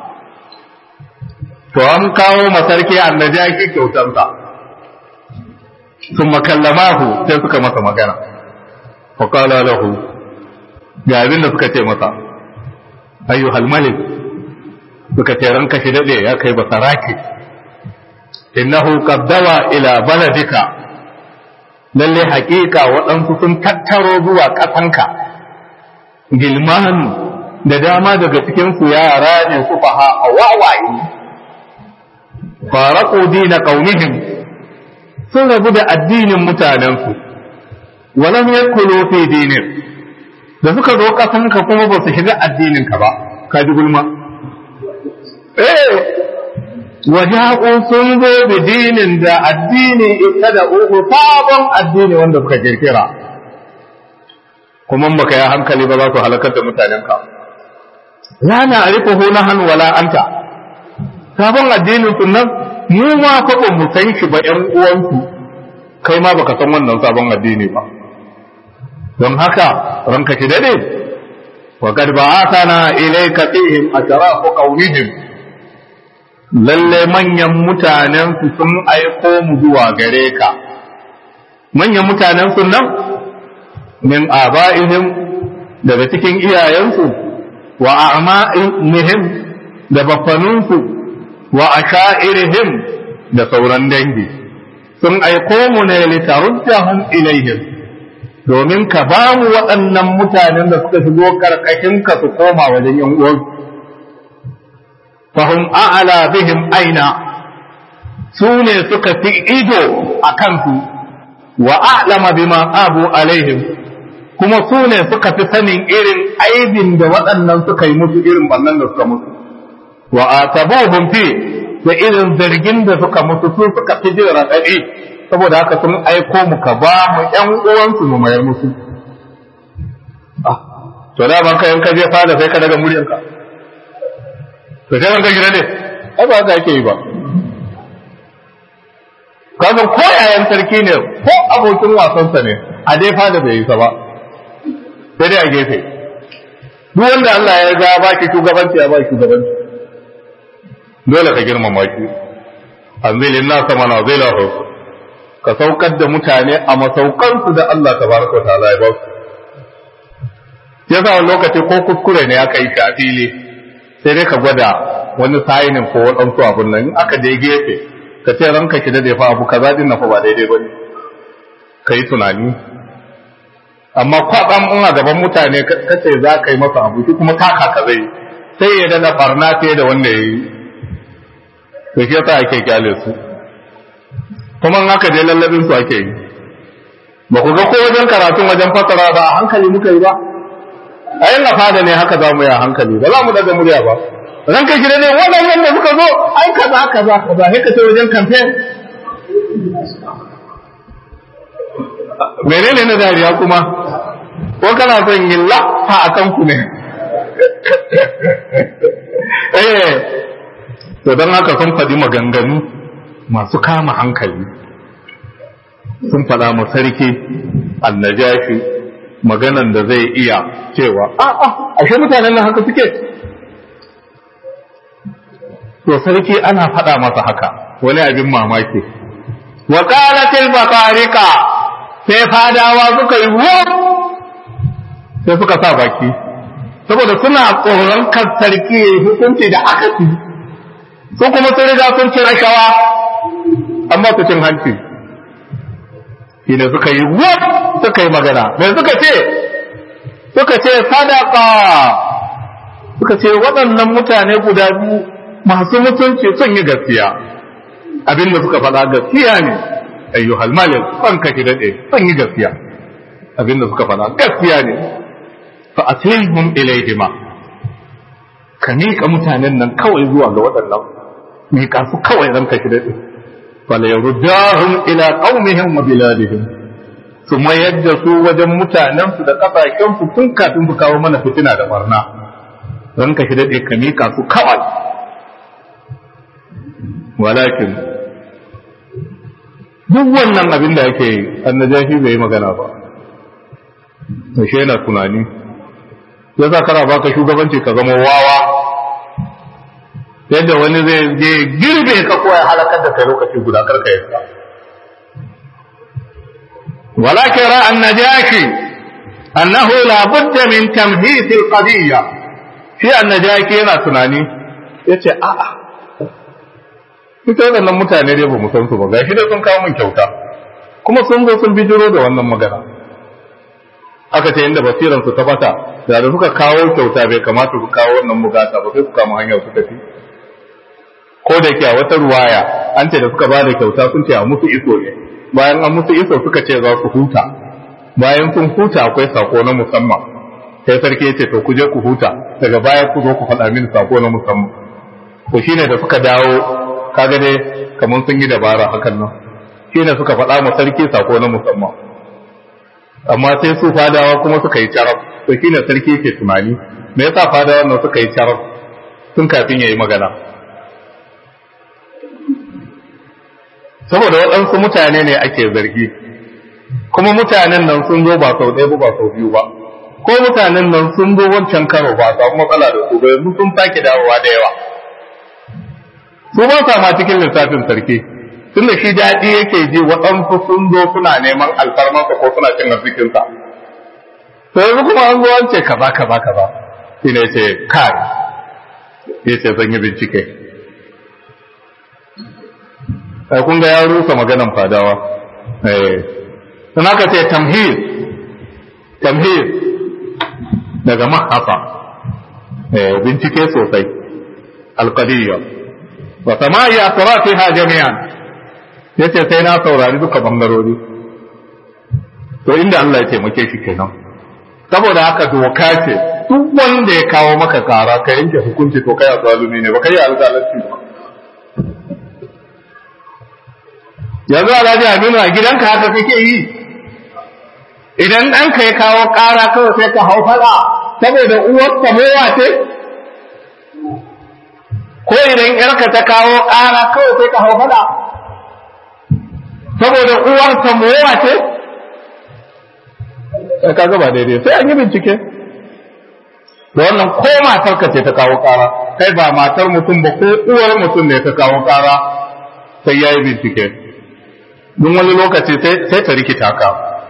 to an kawo masarki annabi kyautansa sun makallamahu sai suka masa magana faƙala lahu ga abin da suka ce masa ayyuhal malik suka ce ranka shi daɗe ya kai basarake innahu qaddawa ila baladika lalle haƙiƙa waɗansu sun tattaro zuwa ƙasanka gilman da dama daga cikin su yara ne su faha a wawaye faraku dina qaumihim sun rabu da addinin mutanensu walam yakulu fi dinin da suka zo kasanka kuma ba su shiga addininka ba ka ji gulma eh waja'u sun zo bi dinin da addini ita da uku sabon addini wanda suka kirkira kuma baka ya hankali ba za su halakar da mutanenka la na arifuhu nahan wala anta sabon addinin sunan mu ma fa ba mu san shi ba ƴan uwanku kai ma baka san wannan sabon addini ba don haka ranka ki dade wa qad ba'athana ilayka fihim atrafu qawmihim lalle manyan mutanen su sun aiko mu zuwa gare ka manyan mutanen su nan min aba'ihim daga cikin iyayensu wa a'ma'ihim da bafanunsu wa asha'irihim da sauran dangi sun aiko mu ne litaruddahum ilaihim domin ka ba mu waɗannan mutanen da suka shigo karkashin ka su koma wajen yan uwan fahum a'ala bihim aina su ne suka fi ido a kansu wa a'lama bima abu alaihim kuma su ne suka fi sanin irin aibin da waɗannan suka yi musu irin bannan da suka musu wa atabuhum fi da irin zargin da suka musu su suka fi jin raɗaɗi saboda haka sun aiko mu ka ba mu ƴan uwansu mu mayar musu to da ban ka yanka je fada sai ka daga muryanka to sai ka gida ne ai ba haka yake yi ba kazan ko yayan sarki ne ko abokin wasansa ne a dai fada bai yi sa ba sai dai a gefe duk wanda Allah ya ga ba ki shugabanci ya ba ki shugabanci dole ka girmama shi anzilin nasa manazilahu ka saukar da mutane a masaukansu da Allah tabaraka wa ta'ala ya ba su yasa wani lokaci ko kuskure ne aka yi shi a fili sai dai ka gwada wani sayinin ko waɗansu abun nan in aka je gefe ka ce ranka ki dade fa abu kaza din na fa ba daidai bane kai tunani amma kwatsam in a gaban mutane ka ce za ka yi masa abu shi kuma taka ka zai sai ya dana barna fiye da wanda ya yi to shi yasa ake kyale su kuma in aka je lallabin su ake yi ba ku ga ko wajen karatun wajen fasara ba a hankali muka yi ba a yin fada ne haka za mu yi a hankali ba za mu daga murya ba ran kai gida ne waɗannan da suka zo ai kaza kaza kaza sai ka ce wajen campaign menene na dariya kuma ko kana son yin lafa a kanku ne eh to don haka sun faɗi maganganu masu kama hankali sun faɗa ma sarki annajashi maganan da zai iya cewa a'a ashe mutanen nan haka suke to sarki ana faɗa masa haka wani abin mamaki wa qalatil baqarika sai fadawa suka yi wo sai suka sa baki saboda suna tsoron kan sarki ya hukunci da aka ci su kuma sun riga sun ci rashawa amma su cin hanci shi ne suka yi wo suka yi magana mai suka ce suka ce sadaka suka ce waɗannan mutane guda biyu masu mutunci sun yi gaskiya abinda suka faɗa gaskiya ne ayyuhal malik ban ka daɗe sun yi gaskiya abinda suka faɗa gaskiya ne fa atilhum ilayhima ka miƙa mutanen nan kawai zuwa ga waɗannan miƙa su kawai ran ka daɗe fala yaruddahum ila qaumihim wa biladihim su mayar da su wajen mutanensu da ƙasashensu tun kafin su kawo mana fitina da barna ran ka daɗe ka miƙa su kawai walakin duk wannan abin da ake yi annajashi bai yi magana ba shi yana tunani ya za kara baka shugabanci ka zama wawa yadda wani zai je girbe ka ko ya halakar da kai lokaci guda karka yadda walakin ra annajashi annahu la budda min tamhis alqadiyya shi annajashi yana tunani yace a'a ita waɗannan mutane dai ba mu san su ba gashi dai sun kawo min kyauta kuma sun zo sun bijiro da wannan magana aka ce inda basiran su ta bata da da suka kawo kyauta bai kamata su kawo wannan bugata ba sai su kama hanyar su tafi ko da ke a wata ruwaya an ce da suka ba da kyauta sun ce a musu iso ne bayan an musu iso suka ce za su huta bayan sun huta akwai sako na musamman sai sarki ya ce to ku je ku huta daga baya ku zo ku faɗa mini sako na musamman to shine da suka dawo kaga dai kamar sun yi dabara hakan nan shi ne suka faɗa ma sarki sako na musamman amma sai su fadawa kuma suka yi carab to shi ne sarki ke tunani me yasa fadawa nan suka yi carab tun kafin ya yi magana saboda waɗansu mutane ne ake zargi kuma mutanen nan sun zo ba sau ɗaya ba ba sau biyu ba ko mutanen nan sun zo wancan karo ba samu matsala da su ba yanzu sun sake dawowa da yawa su ba sa ma cikin lissafin sarki tun da shi daɗi yake ji waɗansu sun zo suna neman alfarmansa ko suna cin arzikinsa to yanzu kuma an zo an ce kaza kaza kaza shi ne ce kai ya ce zan yi bincike ai kun ga ya rusa maganan fadawa eh sun aka ce tamhid tamhid daga mahafa eh bincike sosai alqadiyya wa sama'i atrafiha jami'an yace sai na saurari duka bangarori to inda Allah ya taimake shi kenan saboda haka doka ce duk wanda ya kawo maka kara ka yanke hukunci to kai zalumi ne ba kai alƙalanci ba yanzu alhaji aminu a gidanka haka kake yi idan ɗanka ya kawo ƙara kawai sai ka hau faɗa saboda uwarka mowa ce ko idan yarka ta kawo ƙara kawai sai ka hau faɗa saboda uwarka mowa ce sai ka gaba daidai sai an yi bincike da wannan ko matar ka ce ta kawo ƙara kai ba matar mutum ba ko uwar mutum ne ta kawo ƙara sai ya yi bincike don wani lokaci sai ta rikita ka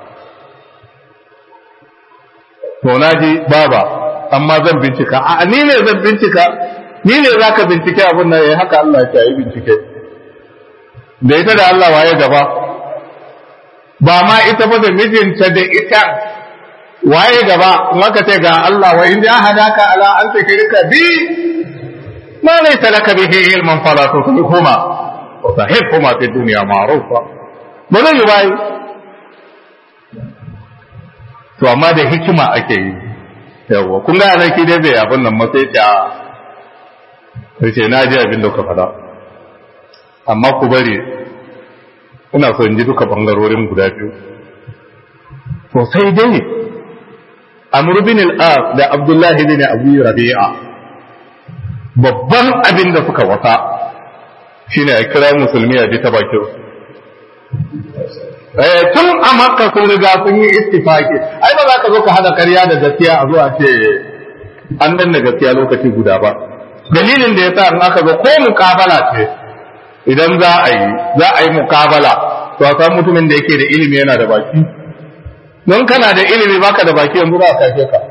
to na ji baba amma zan bincika a ni ne zan bincika ni ne za ka bincike abin nan ya haka Allah ya yi bincike da ita da Allah waye gaba ba ma ita ba da mijinta da ita waye gaba in aka ce ga Allah wa in ja hadaka ala an tushrika bi ma laysa laka bihi ilman fala tusrihuma wa sahibhuma fi dunya ma'rufa ba zai yi bayi to amma da hikima ake yi yawa kun ga nan ki dai bai abin nan matsayi ta ce na ji abin da ka faɗa amma ku bari ina so in ji duka bangarorin guda biyu to sai dai amr bin al-as da abdullahi bin abu rabi'a babban abin da suka wasa shine a kira musulmi a ji ta bakin tun a makka sun riga sun yi istifaki ai ba za ka zo ka hada karya da gaskiya a zuwa ce an danna gaskiya lokaci guda ba dalilin da ya sa in aka zo ko mukabala ce idan za a yi za a yi mukabala to a san mutumin da yake da ilimi yana da baki don kana da ilimi baka da baki yanzu za a kashe ka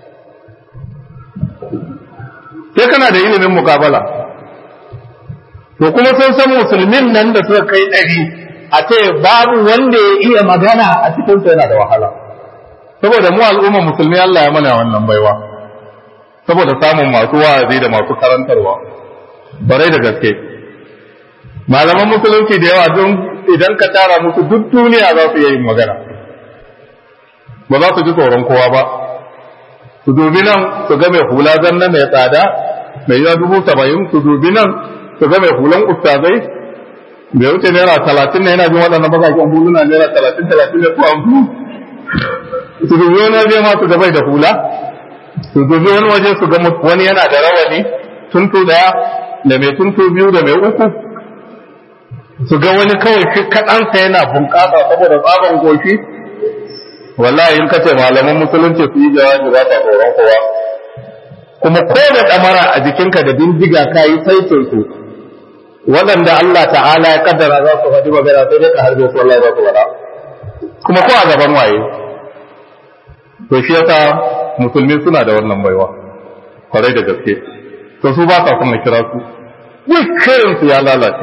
sai kana da ilimin mukabala to kuma sun san musulmin nan da suka kai ɗari a ce babu wanda ya iya magana a cikin yana da wahala saboda mu al'umma musulmi Allah ya mana wannan baiwa saboda samun masu wa'azi da masu karantarwa barai da gaske malaman musulunci da yawa don idan ka tara musu duk duniya za su yi magana ba za su ji tsoron kowa ba su dubi nan su ga mai hula zanna mai tsada mai yawa dubu saba'in su dubi nan su ga mai hulan ustazai bai wuce naira talatin ne yana jin waɗannan bakaken huluna naira talatin talatin da ko hamsin su dubi wani waje ma su ga bai da hula su dubi wani waje su ga wani yana da rawani tuntu daya da mai tuntu biyu da mai uku su ga wani kawai shi kaɗansa yana bunƙasa saboda tsaban goshi wallahi in ka ce malaman musulunci su yi jawabi ba ta tsoron kowa kuma ko da ɗamara a jikinka da bindiga ka yi saitin su waɗanda Allah ta'ala ya kaddara za su faɗi magana sai dai ka harbe su wallahi za su faɗa kuma ko a gaban waye to shi yasa musulmi suna da wannan baiwa kwarai da gaske to su ba sa son kira su dukkan su ya lalace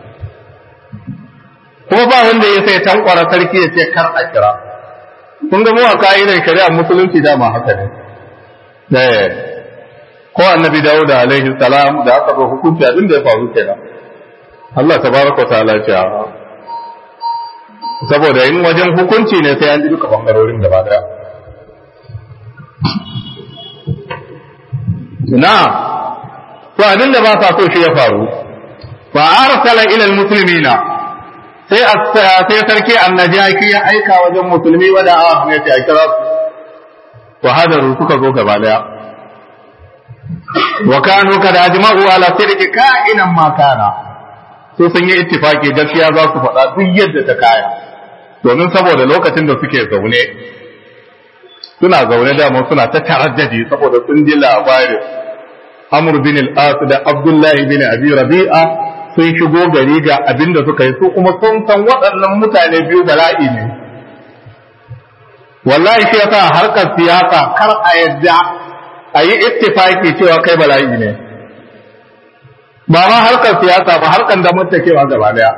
kuma ba wanda ya sai tankwara sarki ya ce kar a kira kun ga mu a ka'idar shari'a musulunci dama haka ne ko annabi Dawud alaihi salam da aka zo hukunci abin da ya faru kenan Allah tabaraka ta'ala ce saboda in wajen hukunci ne sai an ji duka bangarorin gaba daya na to abin da ba sa so shi ya faru fa arsala ila almuslimina sai sai sarki annajaki ya aika wajen musulmi wada a ne sai a kira su wa hadaru suka zo gaba daya wa kanu kad ajma'u ala sirri ka'inan ma kana so sun yi ittifaki gaskiya za su faɗa duk yadda ta kaya domin saboda lokacin da suke zaune suna zaune da suna ta taraddadi saboda sun ji labarin Amr bin al-As da Abdullah bin Abi Rabi'a sun shigo gari ga abin da suka yi su kuma sun san waɗannan mutane biyu bala'i ne wallahi shi yasa harkar siyasa kar a yadda a yi ittifaki cewa kai bala'i ne ba ma harkar siyasa ba harkar da kewa gaba daya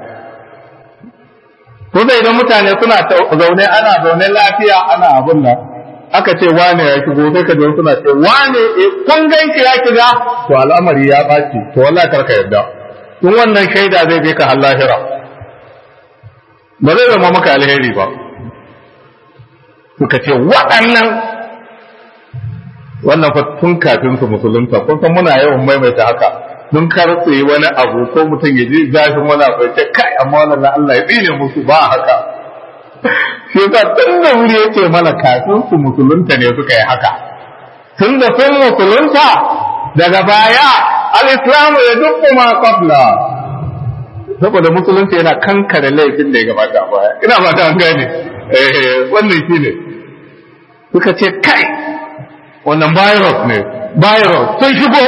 kuma idan mutane suna zaune ana zaune lafiya ana abin nan aka ce wane ya shigo sai ka suna ce wane kun ganki ya shiga to al'amari ya ɓaci to wallahi karka yarda in wannan shaida zai je ka lahira ba zai zama maka alheri ba suka ce waɗannan wannan fa tun kafin su musulunta kun san muna yawan maimaita haka don kar su yi wani abu ko mutum ya ji zafin wani abu ya ce kai amma wannan Allah ya tsine musu ba haka shi yasa tun da wuri ya ce mana kafin su musulunta ne suka yi haka tun da sun musulunta daga baya al-islamu ya dukku ma qabla saboda musulunci yana kankare laifin da ya gabata a baya ina ba ta gane eh wannan shine suka ce kai wannan virus ne virus sun shigo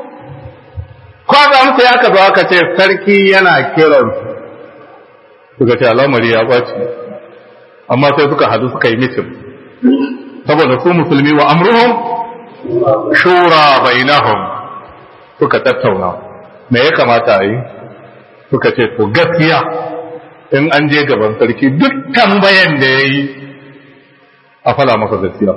kwaza musu ya aka zo aka ce sarki yana kiran suka ce al'amari ya ɓaci amma sai suka hadu suka yi mitin saboda su musulmi wa amruhum shura bainahum suka tattauna me ya kamata a yi suka ce to gaskiya in an je gaban sarki duk tambayan da ya yi a fala masa gaskiya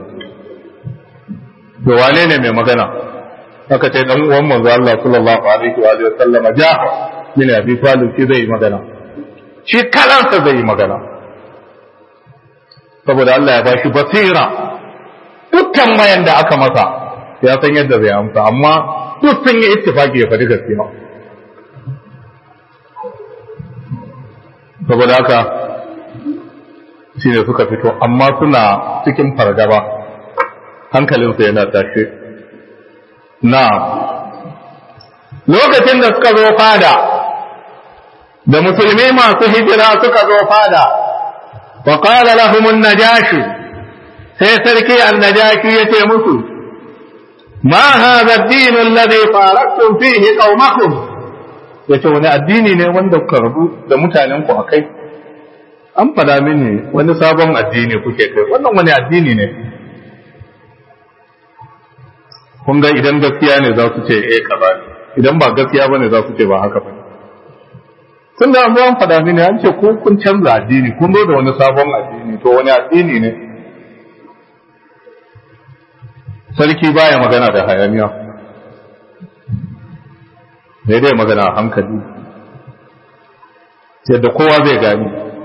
to wane ne mai magana aka ce dan uwan manzo Allah sallallahu alaihi wa sallam ja min abi talib shi zai magana shi kalansa zai yi magana saboda Allah ya bashi basira dukkan mayan da aka masa ya san yadda zai amsa amma duk sun yi ittifaki ya faɗi gaskiya saboda haka shine suka fito amma suna cikin fargaba hankalinsu yana tashe na lokacin da suka zo fada da musulmi masu hijira suka zo fada wa qala lahum an-najashi sai sarki an-najashi yace musu ma hadha ad-din alladhi faraktum fihi qaumakum yace wani addini ne wanda kuka rabu da mutanen ku akai an fada mini wani sabon addini kuke kai wannan wani addini ne kun ga idan gaskiya ne za su ce eh kaza idan ba gaskiya bane za su ce ba haka bane tun da an faɗa mini an ce ko kun canza addini kun zo da wani sabon addini to wani addini ne sarki baya magana da hayaniya sai dai magana a hankali yadda kowa zai gani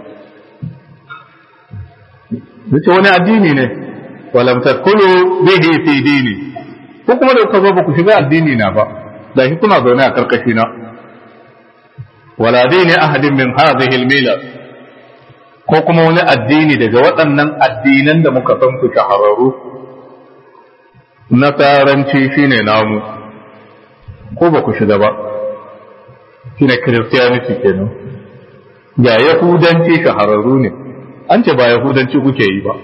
ce wani addini ne walam tadkhulu bihi fi dini ko kuma da kuka zo ba ku shiga addini na ba da shi kuna zaune a karkashi na wala dini ahadin min hadhihi al ko kuma wani addini daga waɗannan addinan da muka san su shahararru nasaranci shine namu ko ba ku shiga ba shine christianity kenan ya yahudanci shahararru ne an ce ba yahudanci kuke yi ba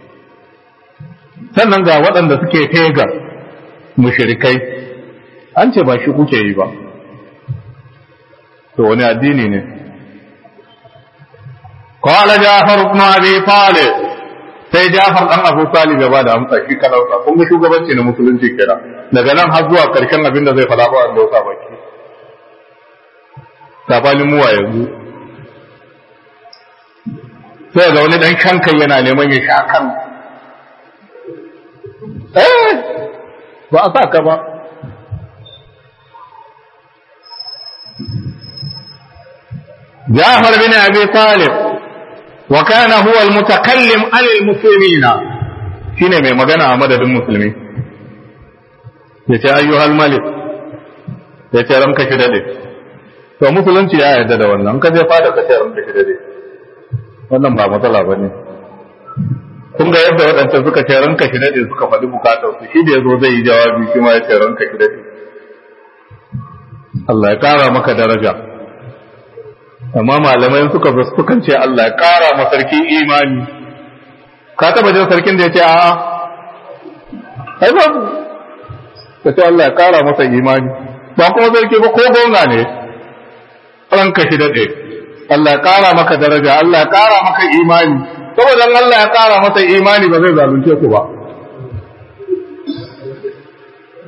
sannan ga waɗanda suke pagan mushrikai an ce ba shi kuke yi ba to wani addini ne qala jafar ibn abi talib sai jafar dan abu talib ya bada amsa shi kalausa kun ga shugabanci na musulunci kenan daga nan har zuwa karshen abin da zai fada ba an dauka baki sabanin muwa yanzu sai ga wani dan kankan yana neman ya sha kan eh ba a sa ka ba جعفر بن أبي طالب وكان هو المتكلم عن المسلمين شنو mai magana a madadin musulmi yace ayyuhal malik yace ranka shi dade to musulunci ya yarda da wannan ka je fada ka ce ranka shi dade wannan ba matsala bane kun ga yadda waɗanda suka ce ranka shi dade suka faɗi bukatar su shi da yazo zai yi jawabi shi ma ya ce ranka shi dade Allah ya kara maka daraja amma malamai suka zo sukan ce Allah ya kara ma sarki imani ka taba jin sarkin da ya ce a'a ai ba ka ce Allah ya kara masa imani ba kuma sarki ba ko gonga ne ranka shi dade Allah ya kara maka daraja Allah ya kara maka imani saboda Allah ya kara masa imani ba zai zalunce ku ba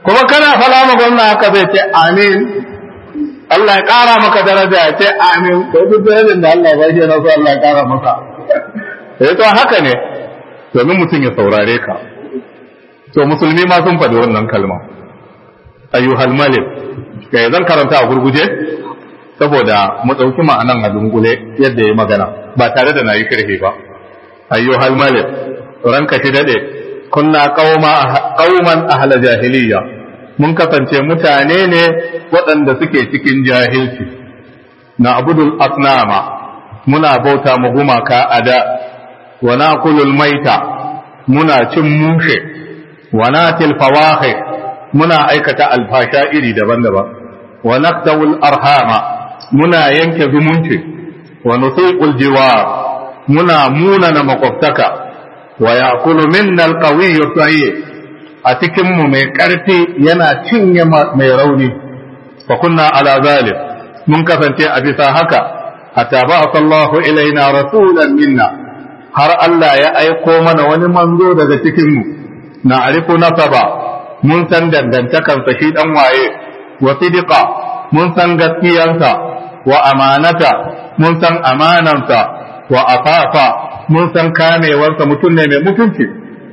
kuma kana fala ma gwamna haka zai ce amin Allah ya ƙara maka daraja ya ce amin ko duk darajar da Allah ba shi na so Allah ya ƙara maka eh to haka ne domin mutum ya saurare ka to musulmi ma sun faɗi wannan kalma ayyuhal malik kai zan karanta a gurguje saboda mu ɗauki ma'anan a dungule yadda ya magana ba tare da na yi kirhe ba ayyuhal malik ranka shi daɗe kunna qauman ahla jahiliya mun kasance mutane ne waɗanda suke cikin jahilci na abudul asnama muna bauta mu gumaka a da wa nakulul maita muna cin mushe wa natil fawahi muna aikata alfasha iri daban-daban wa naqtawul arhama muna yanke zumunci wa nusiqul jiwar muna munana makwabtaka wa yaqulu minna alqawiyyu sahih a cikin mu mai karfi yana cinye mai rauni fa kunna ala zalim mun kasance a bisa haka hatta ba'atha Allahu ilaina rasulan minna har Allah ya aiko mana wani manzo daga cikin mu na arifu nasaba mun san dangantakansa shi dan waye wa sidiqa mun san gaskiyansa wa amanata mun san amanansa wa afafa mun san kamewarsa mutum ne mai mutunci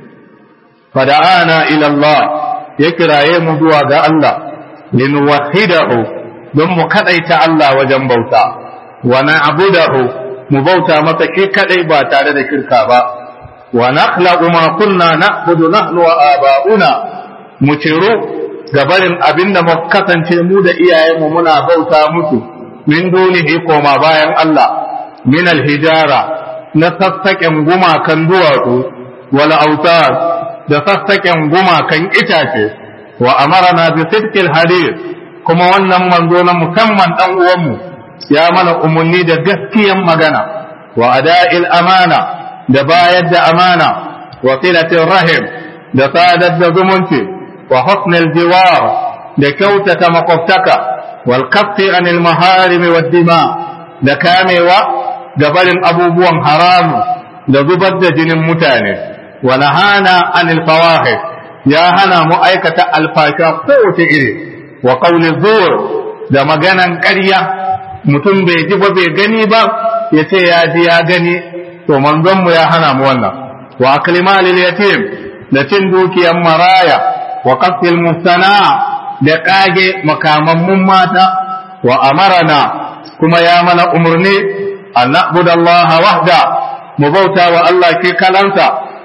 fada'ana ila Allah ya kiraye mu zuwa ga Allah linuwahidahu don mu kadaita Allah wajen bauta wa na'budahu mu bauta masa shi kadai ba tare da shirka ba wa nakhlaqu ma kunna na'budu nahnu wa aba'una mu ciro gabarin abinda mu kasance mu da iyayenmu muna bauta musu min dunihi koma bayan Allah min alhijara na sassaƙen gumakan duwatsu wal autar da sassaƙen gumakan itace wa amarana bi sidqil hadith kuma wannan manzo na musamman dan uwanmu ya mana umarni da gaskiyan magana wa ada'il amana da bayar da amana wa silatir rahim da sadar da zumunci wa husnul jiwar da kyautata makwabtaka wal kaffi anil maharimi wad dima da kamewa da barin abubuwan haramu da zubar da jinin mutane wa nahana anil fawahish ya hana mu aikata alfasha kowace iri wa qawli zur da maganan ƙarya mutum bai ji ba bai gani ba ya ce ya ji ya gani to manzon mu ya hana mu wannan wa akli malil yatim da cin dukiyan maraya wa qasfil mustana da kage makamammun mata wa amarana kuma ya mana umurni an na'budu Allah wahda mu bauta wa Allah ke kalansa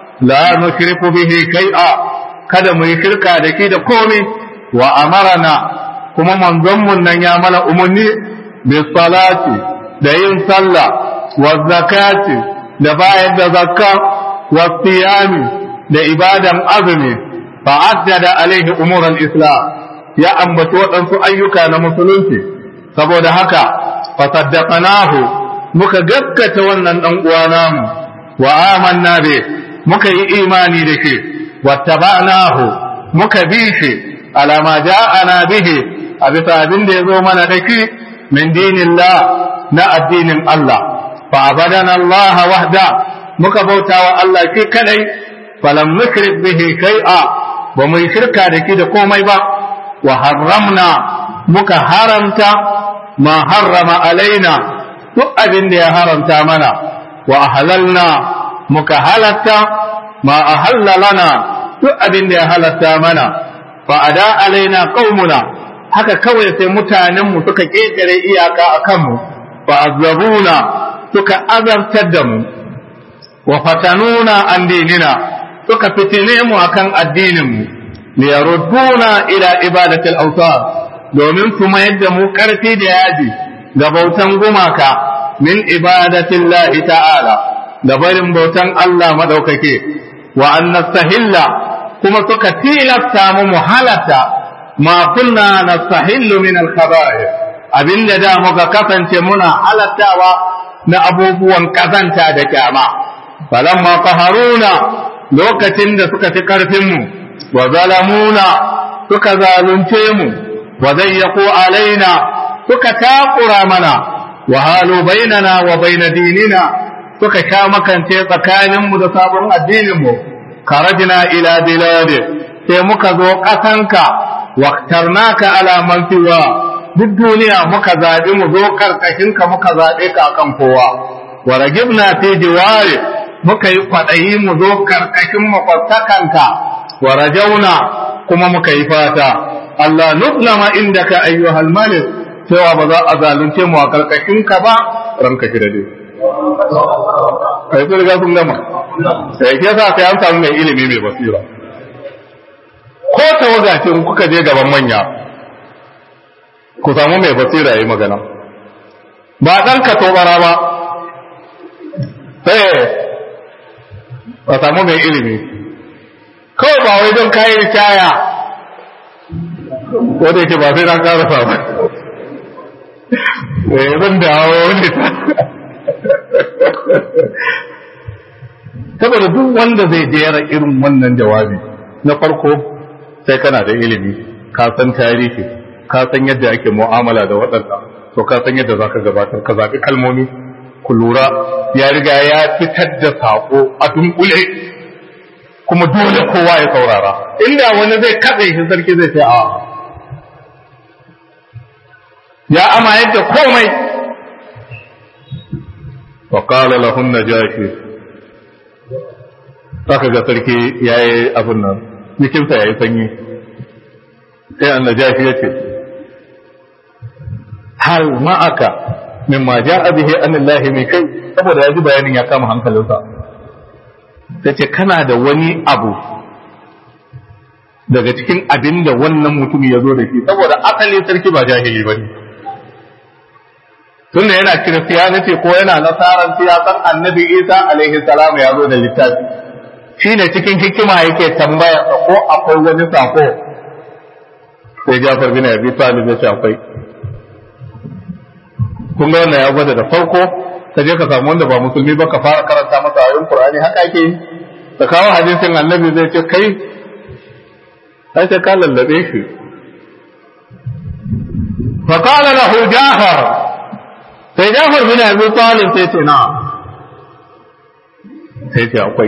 la nushriku bihi shay'a kada mu yi shirka da shi da komai wa amarana kuma manzon mun nan ya mana umarni bi salati da yin sallah wa zakati da bayar da zakka wa siyami da ibadan azumi fa addada alaihi umuran islam ya ambaci waɗansu ayyuka na musulunci saboda haka fa saddaqnahu muka gaskata wannan dan uwa namu wa amanna bi muka yi imani da shi wattaba'nahu muka bi shi ala ma ja'ana bihi a bisa abin da ya zo mana da shi min dinillah na addinin Allah fa abadana Allah wahda muka bauta wa Allah shi kadai falam nushrik bihi shay'a ba mu yi shirka da shi da komai ba wa harramna muka haramta ma harrama alaina duk abin da ya haramta mana wa ahlalna muka halatta ma ahalla lana duk abin da ya halatta mana fa ada alaina qaumuna haka kawai sai mutanen mu suka ketare iyaka akan mu fa azabuna suka azabtar da mu wa fatanuna an dinina suka fitine mu akan addinin mu li yarudduna ila ibadati al-awtan domin su mayar da mu karfi da yaji ga bautan gumaka min ibadati Allah ta'ala da barin bautan Allah madaukake wa an nastahilla kuma suka tilasta mu muhalata ma kunna nastahillu min al-khaba'ir abinda da muka kasance muna halattawa na abubuwan kazanta da kyama falamma qaharuna lokacin da suka fi karfin mu wa zalamuna suka zalunce mu wa zayyaqu alaina suka takura mana wa halu bainana wa baina dinina suka sha makance tsakaninmu da sabon addininmu karajina ila biladi sai muka zo ƙasanka waqtarnaka ala man siwa duk duniya muka zaɓi mu zo karkashin ka muka zaɓe ka akan kowa wa ragibna fi jiwari muka yi kwaɗayi mu zo karkashin makwattakanka wa rajauna kuma muka yi fata Allah nuslama indaka ayyuhal malik cewa ba za a zalunce mu a karkashin ka ba ranka shi da dai kai sun riga sun gama sai ke sa sai an samu mai ilimi mai basira ko tawaga ce in kuka je gaban manya ku samu mai basira yi magana ba ɗan ka tobara ba sai ba samu mai ilimi kawai ba wai don kayan kaya ko da yake ba sai na karasa ba eh zan dawo ne saboda duk wanda zai jera irin wannan jawabi na farko sai kana da ilimi ka san tarihi ka san yadda ake mu'amala da waɗanda to ka san yadda zaka gabatar ka zaɓi kalmomi ku lura ya riga ya fitar da saƙo a dunkule kuma dole kowa ya saurara inda wani zai katse shi sarki zai ce a ya ama yadda komai wa qala lahun najashi saka ga sarki yayi abin nan jikinsa yayi sanyi sai annajashi yace hal ma'aka mimma ja'a bihi anillahi mai kai saboda yaji bayanin ya kama hankalinsa tace kana da wani abu daga cikin abin da wannan mutum ya zo da shi saboda asali sarki ba jahili ba ne tunda yana kiristiyaniti ko yana nasaran siyasan annabi isa alaihi salam ya zo da littafi shi ne cikin hikima yake tambaya ko akwai wani sako sai jafar bin abi talib ya ce akwai kun ga wannan ya gwada da farko ka je ka samu wanda ba musulmi ba ka fara karanta masa ayoyin qur'ani haka ake yi da kawo hadisin annabi zai ce kai ai sai ka lallabe shi fa qala lahu jafar sai jafar bin abi talib sai ce na sai ce akwai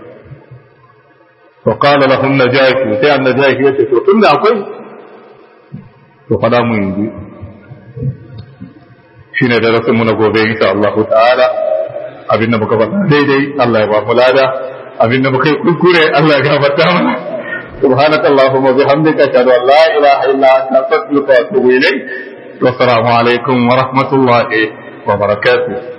fa qala lahu najashi sai annajashi ya ce to tunda akwai to fada mu yanzu shine darasin mu na gobe insha Allah ta'ala abin da muka faɗa daidai Allah ya ba mu lada abin da muka yi kuskure Allah ya gafarta mana سبحانك اللهم وبحمدك اشهد ان لا اله الا انت استغفرك واتوب اليك والسلام عليكم ورحمه الله وبركاته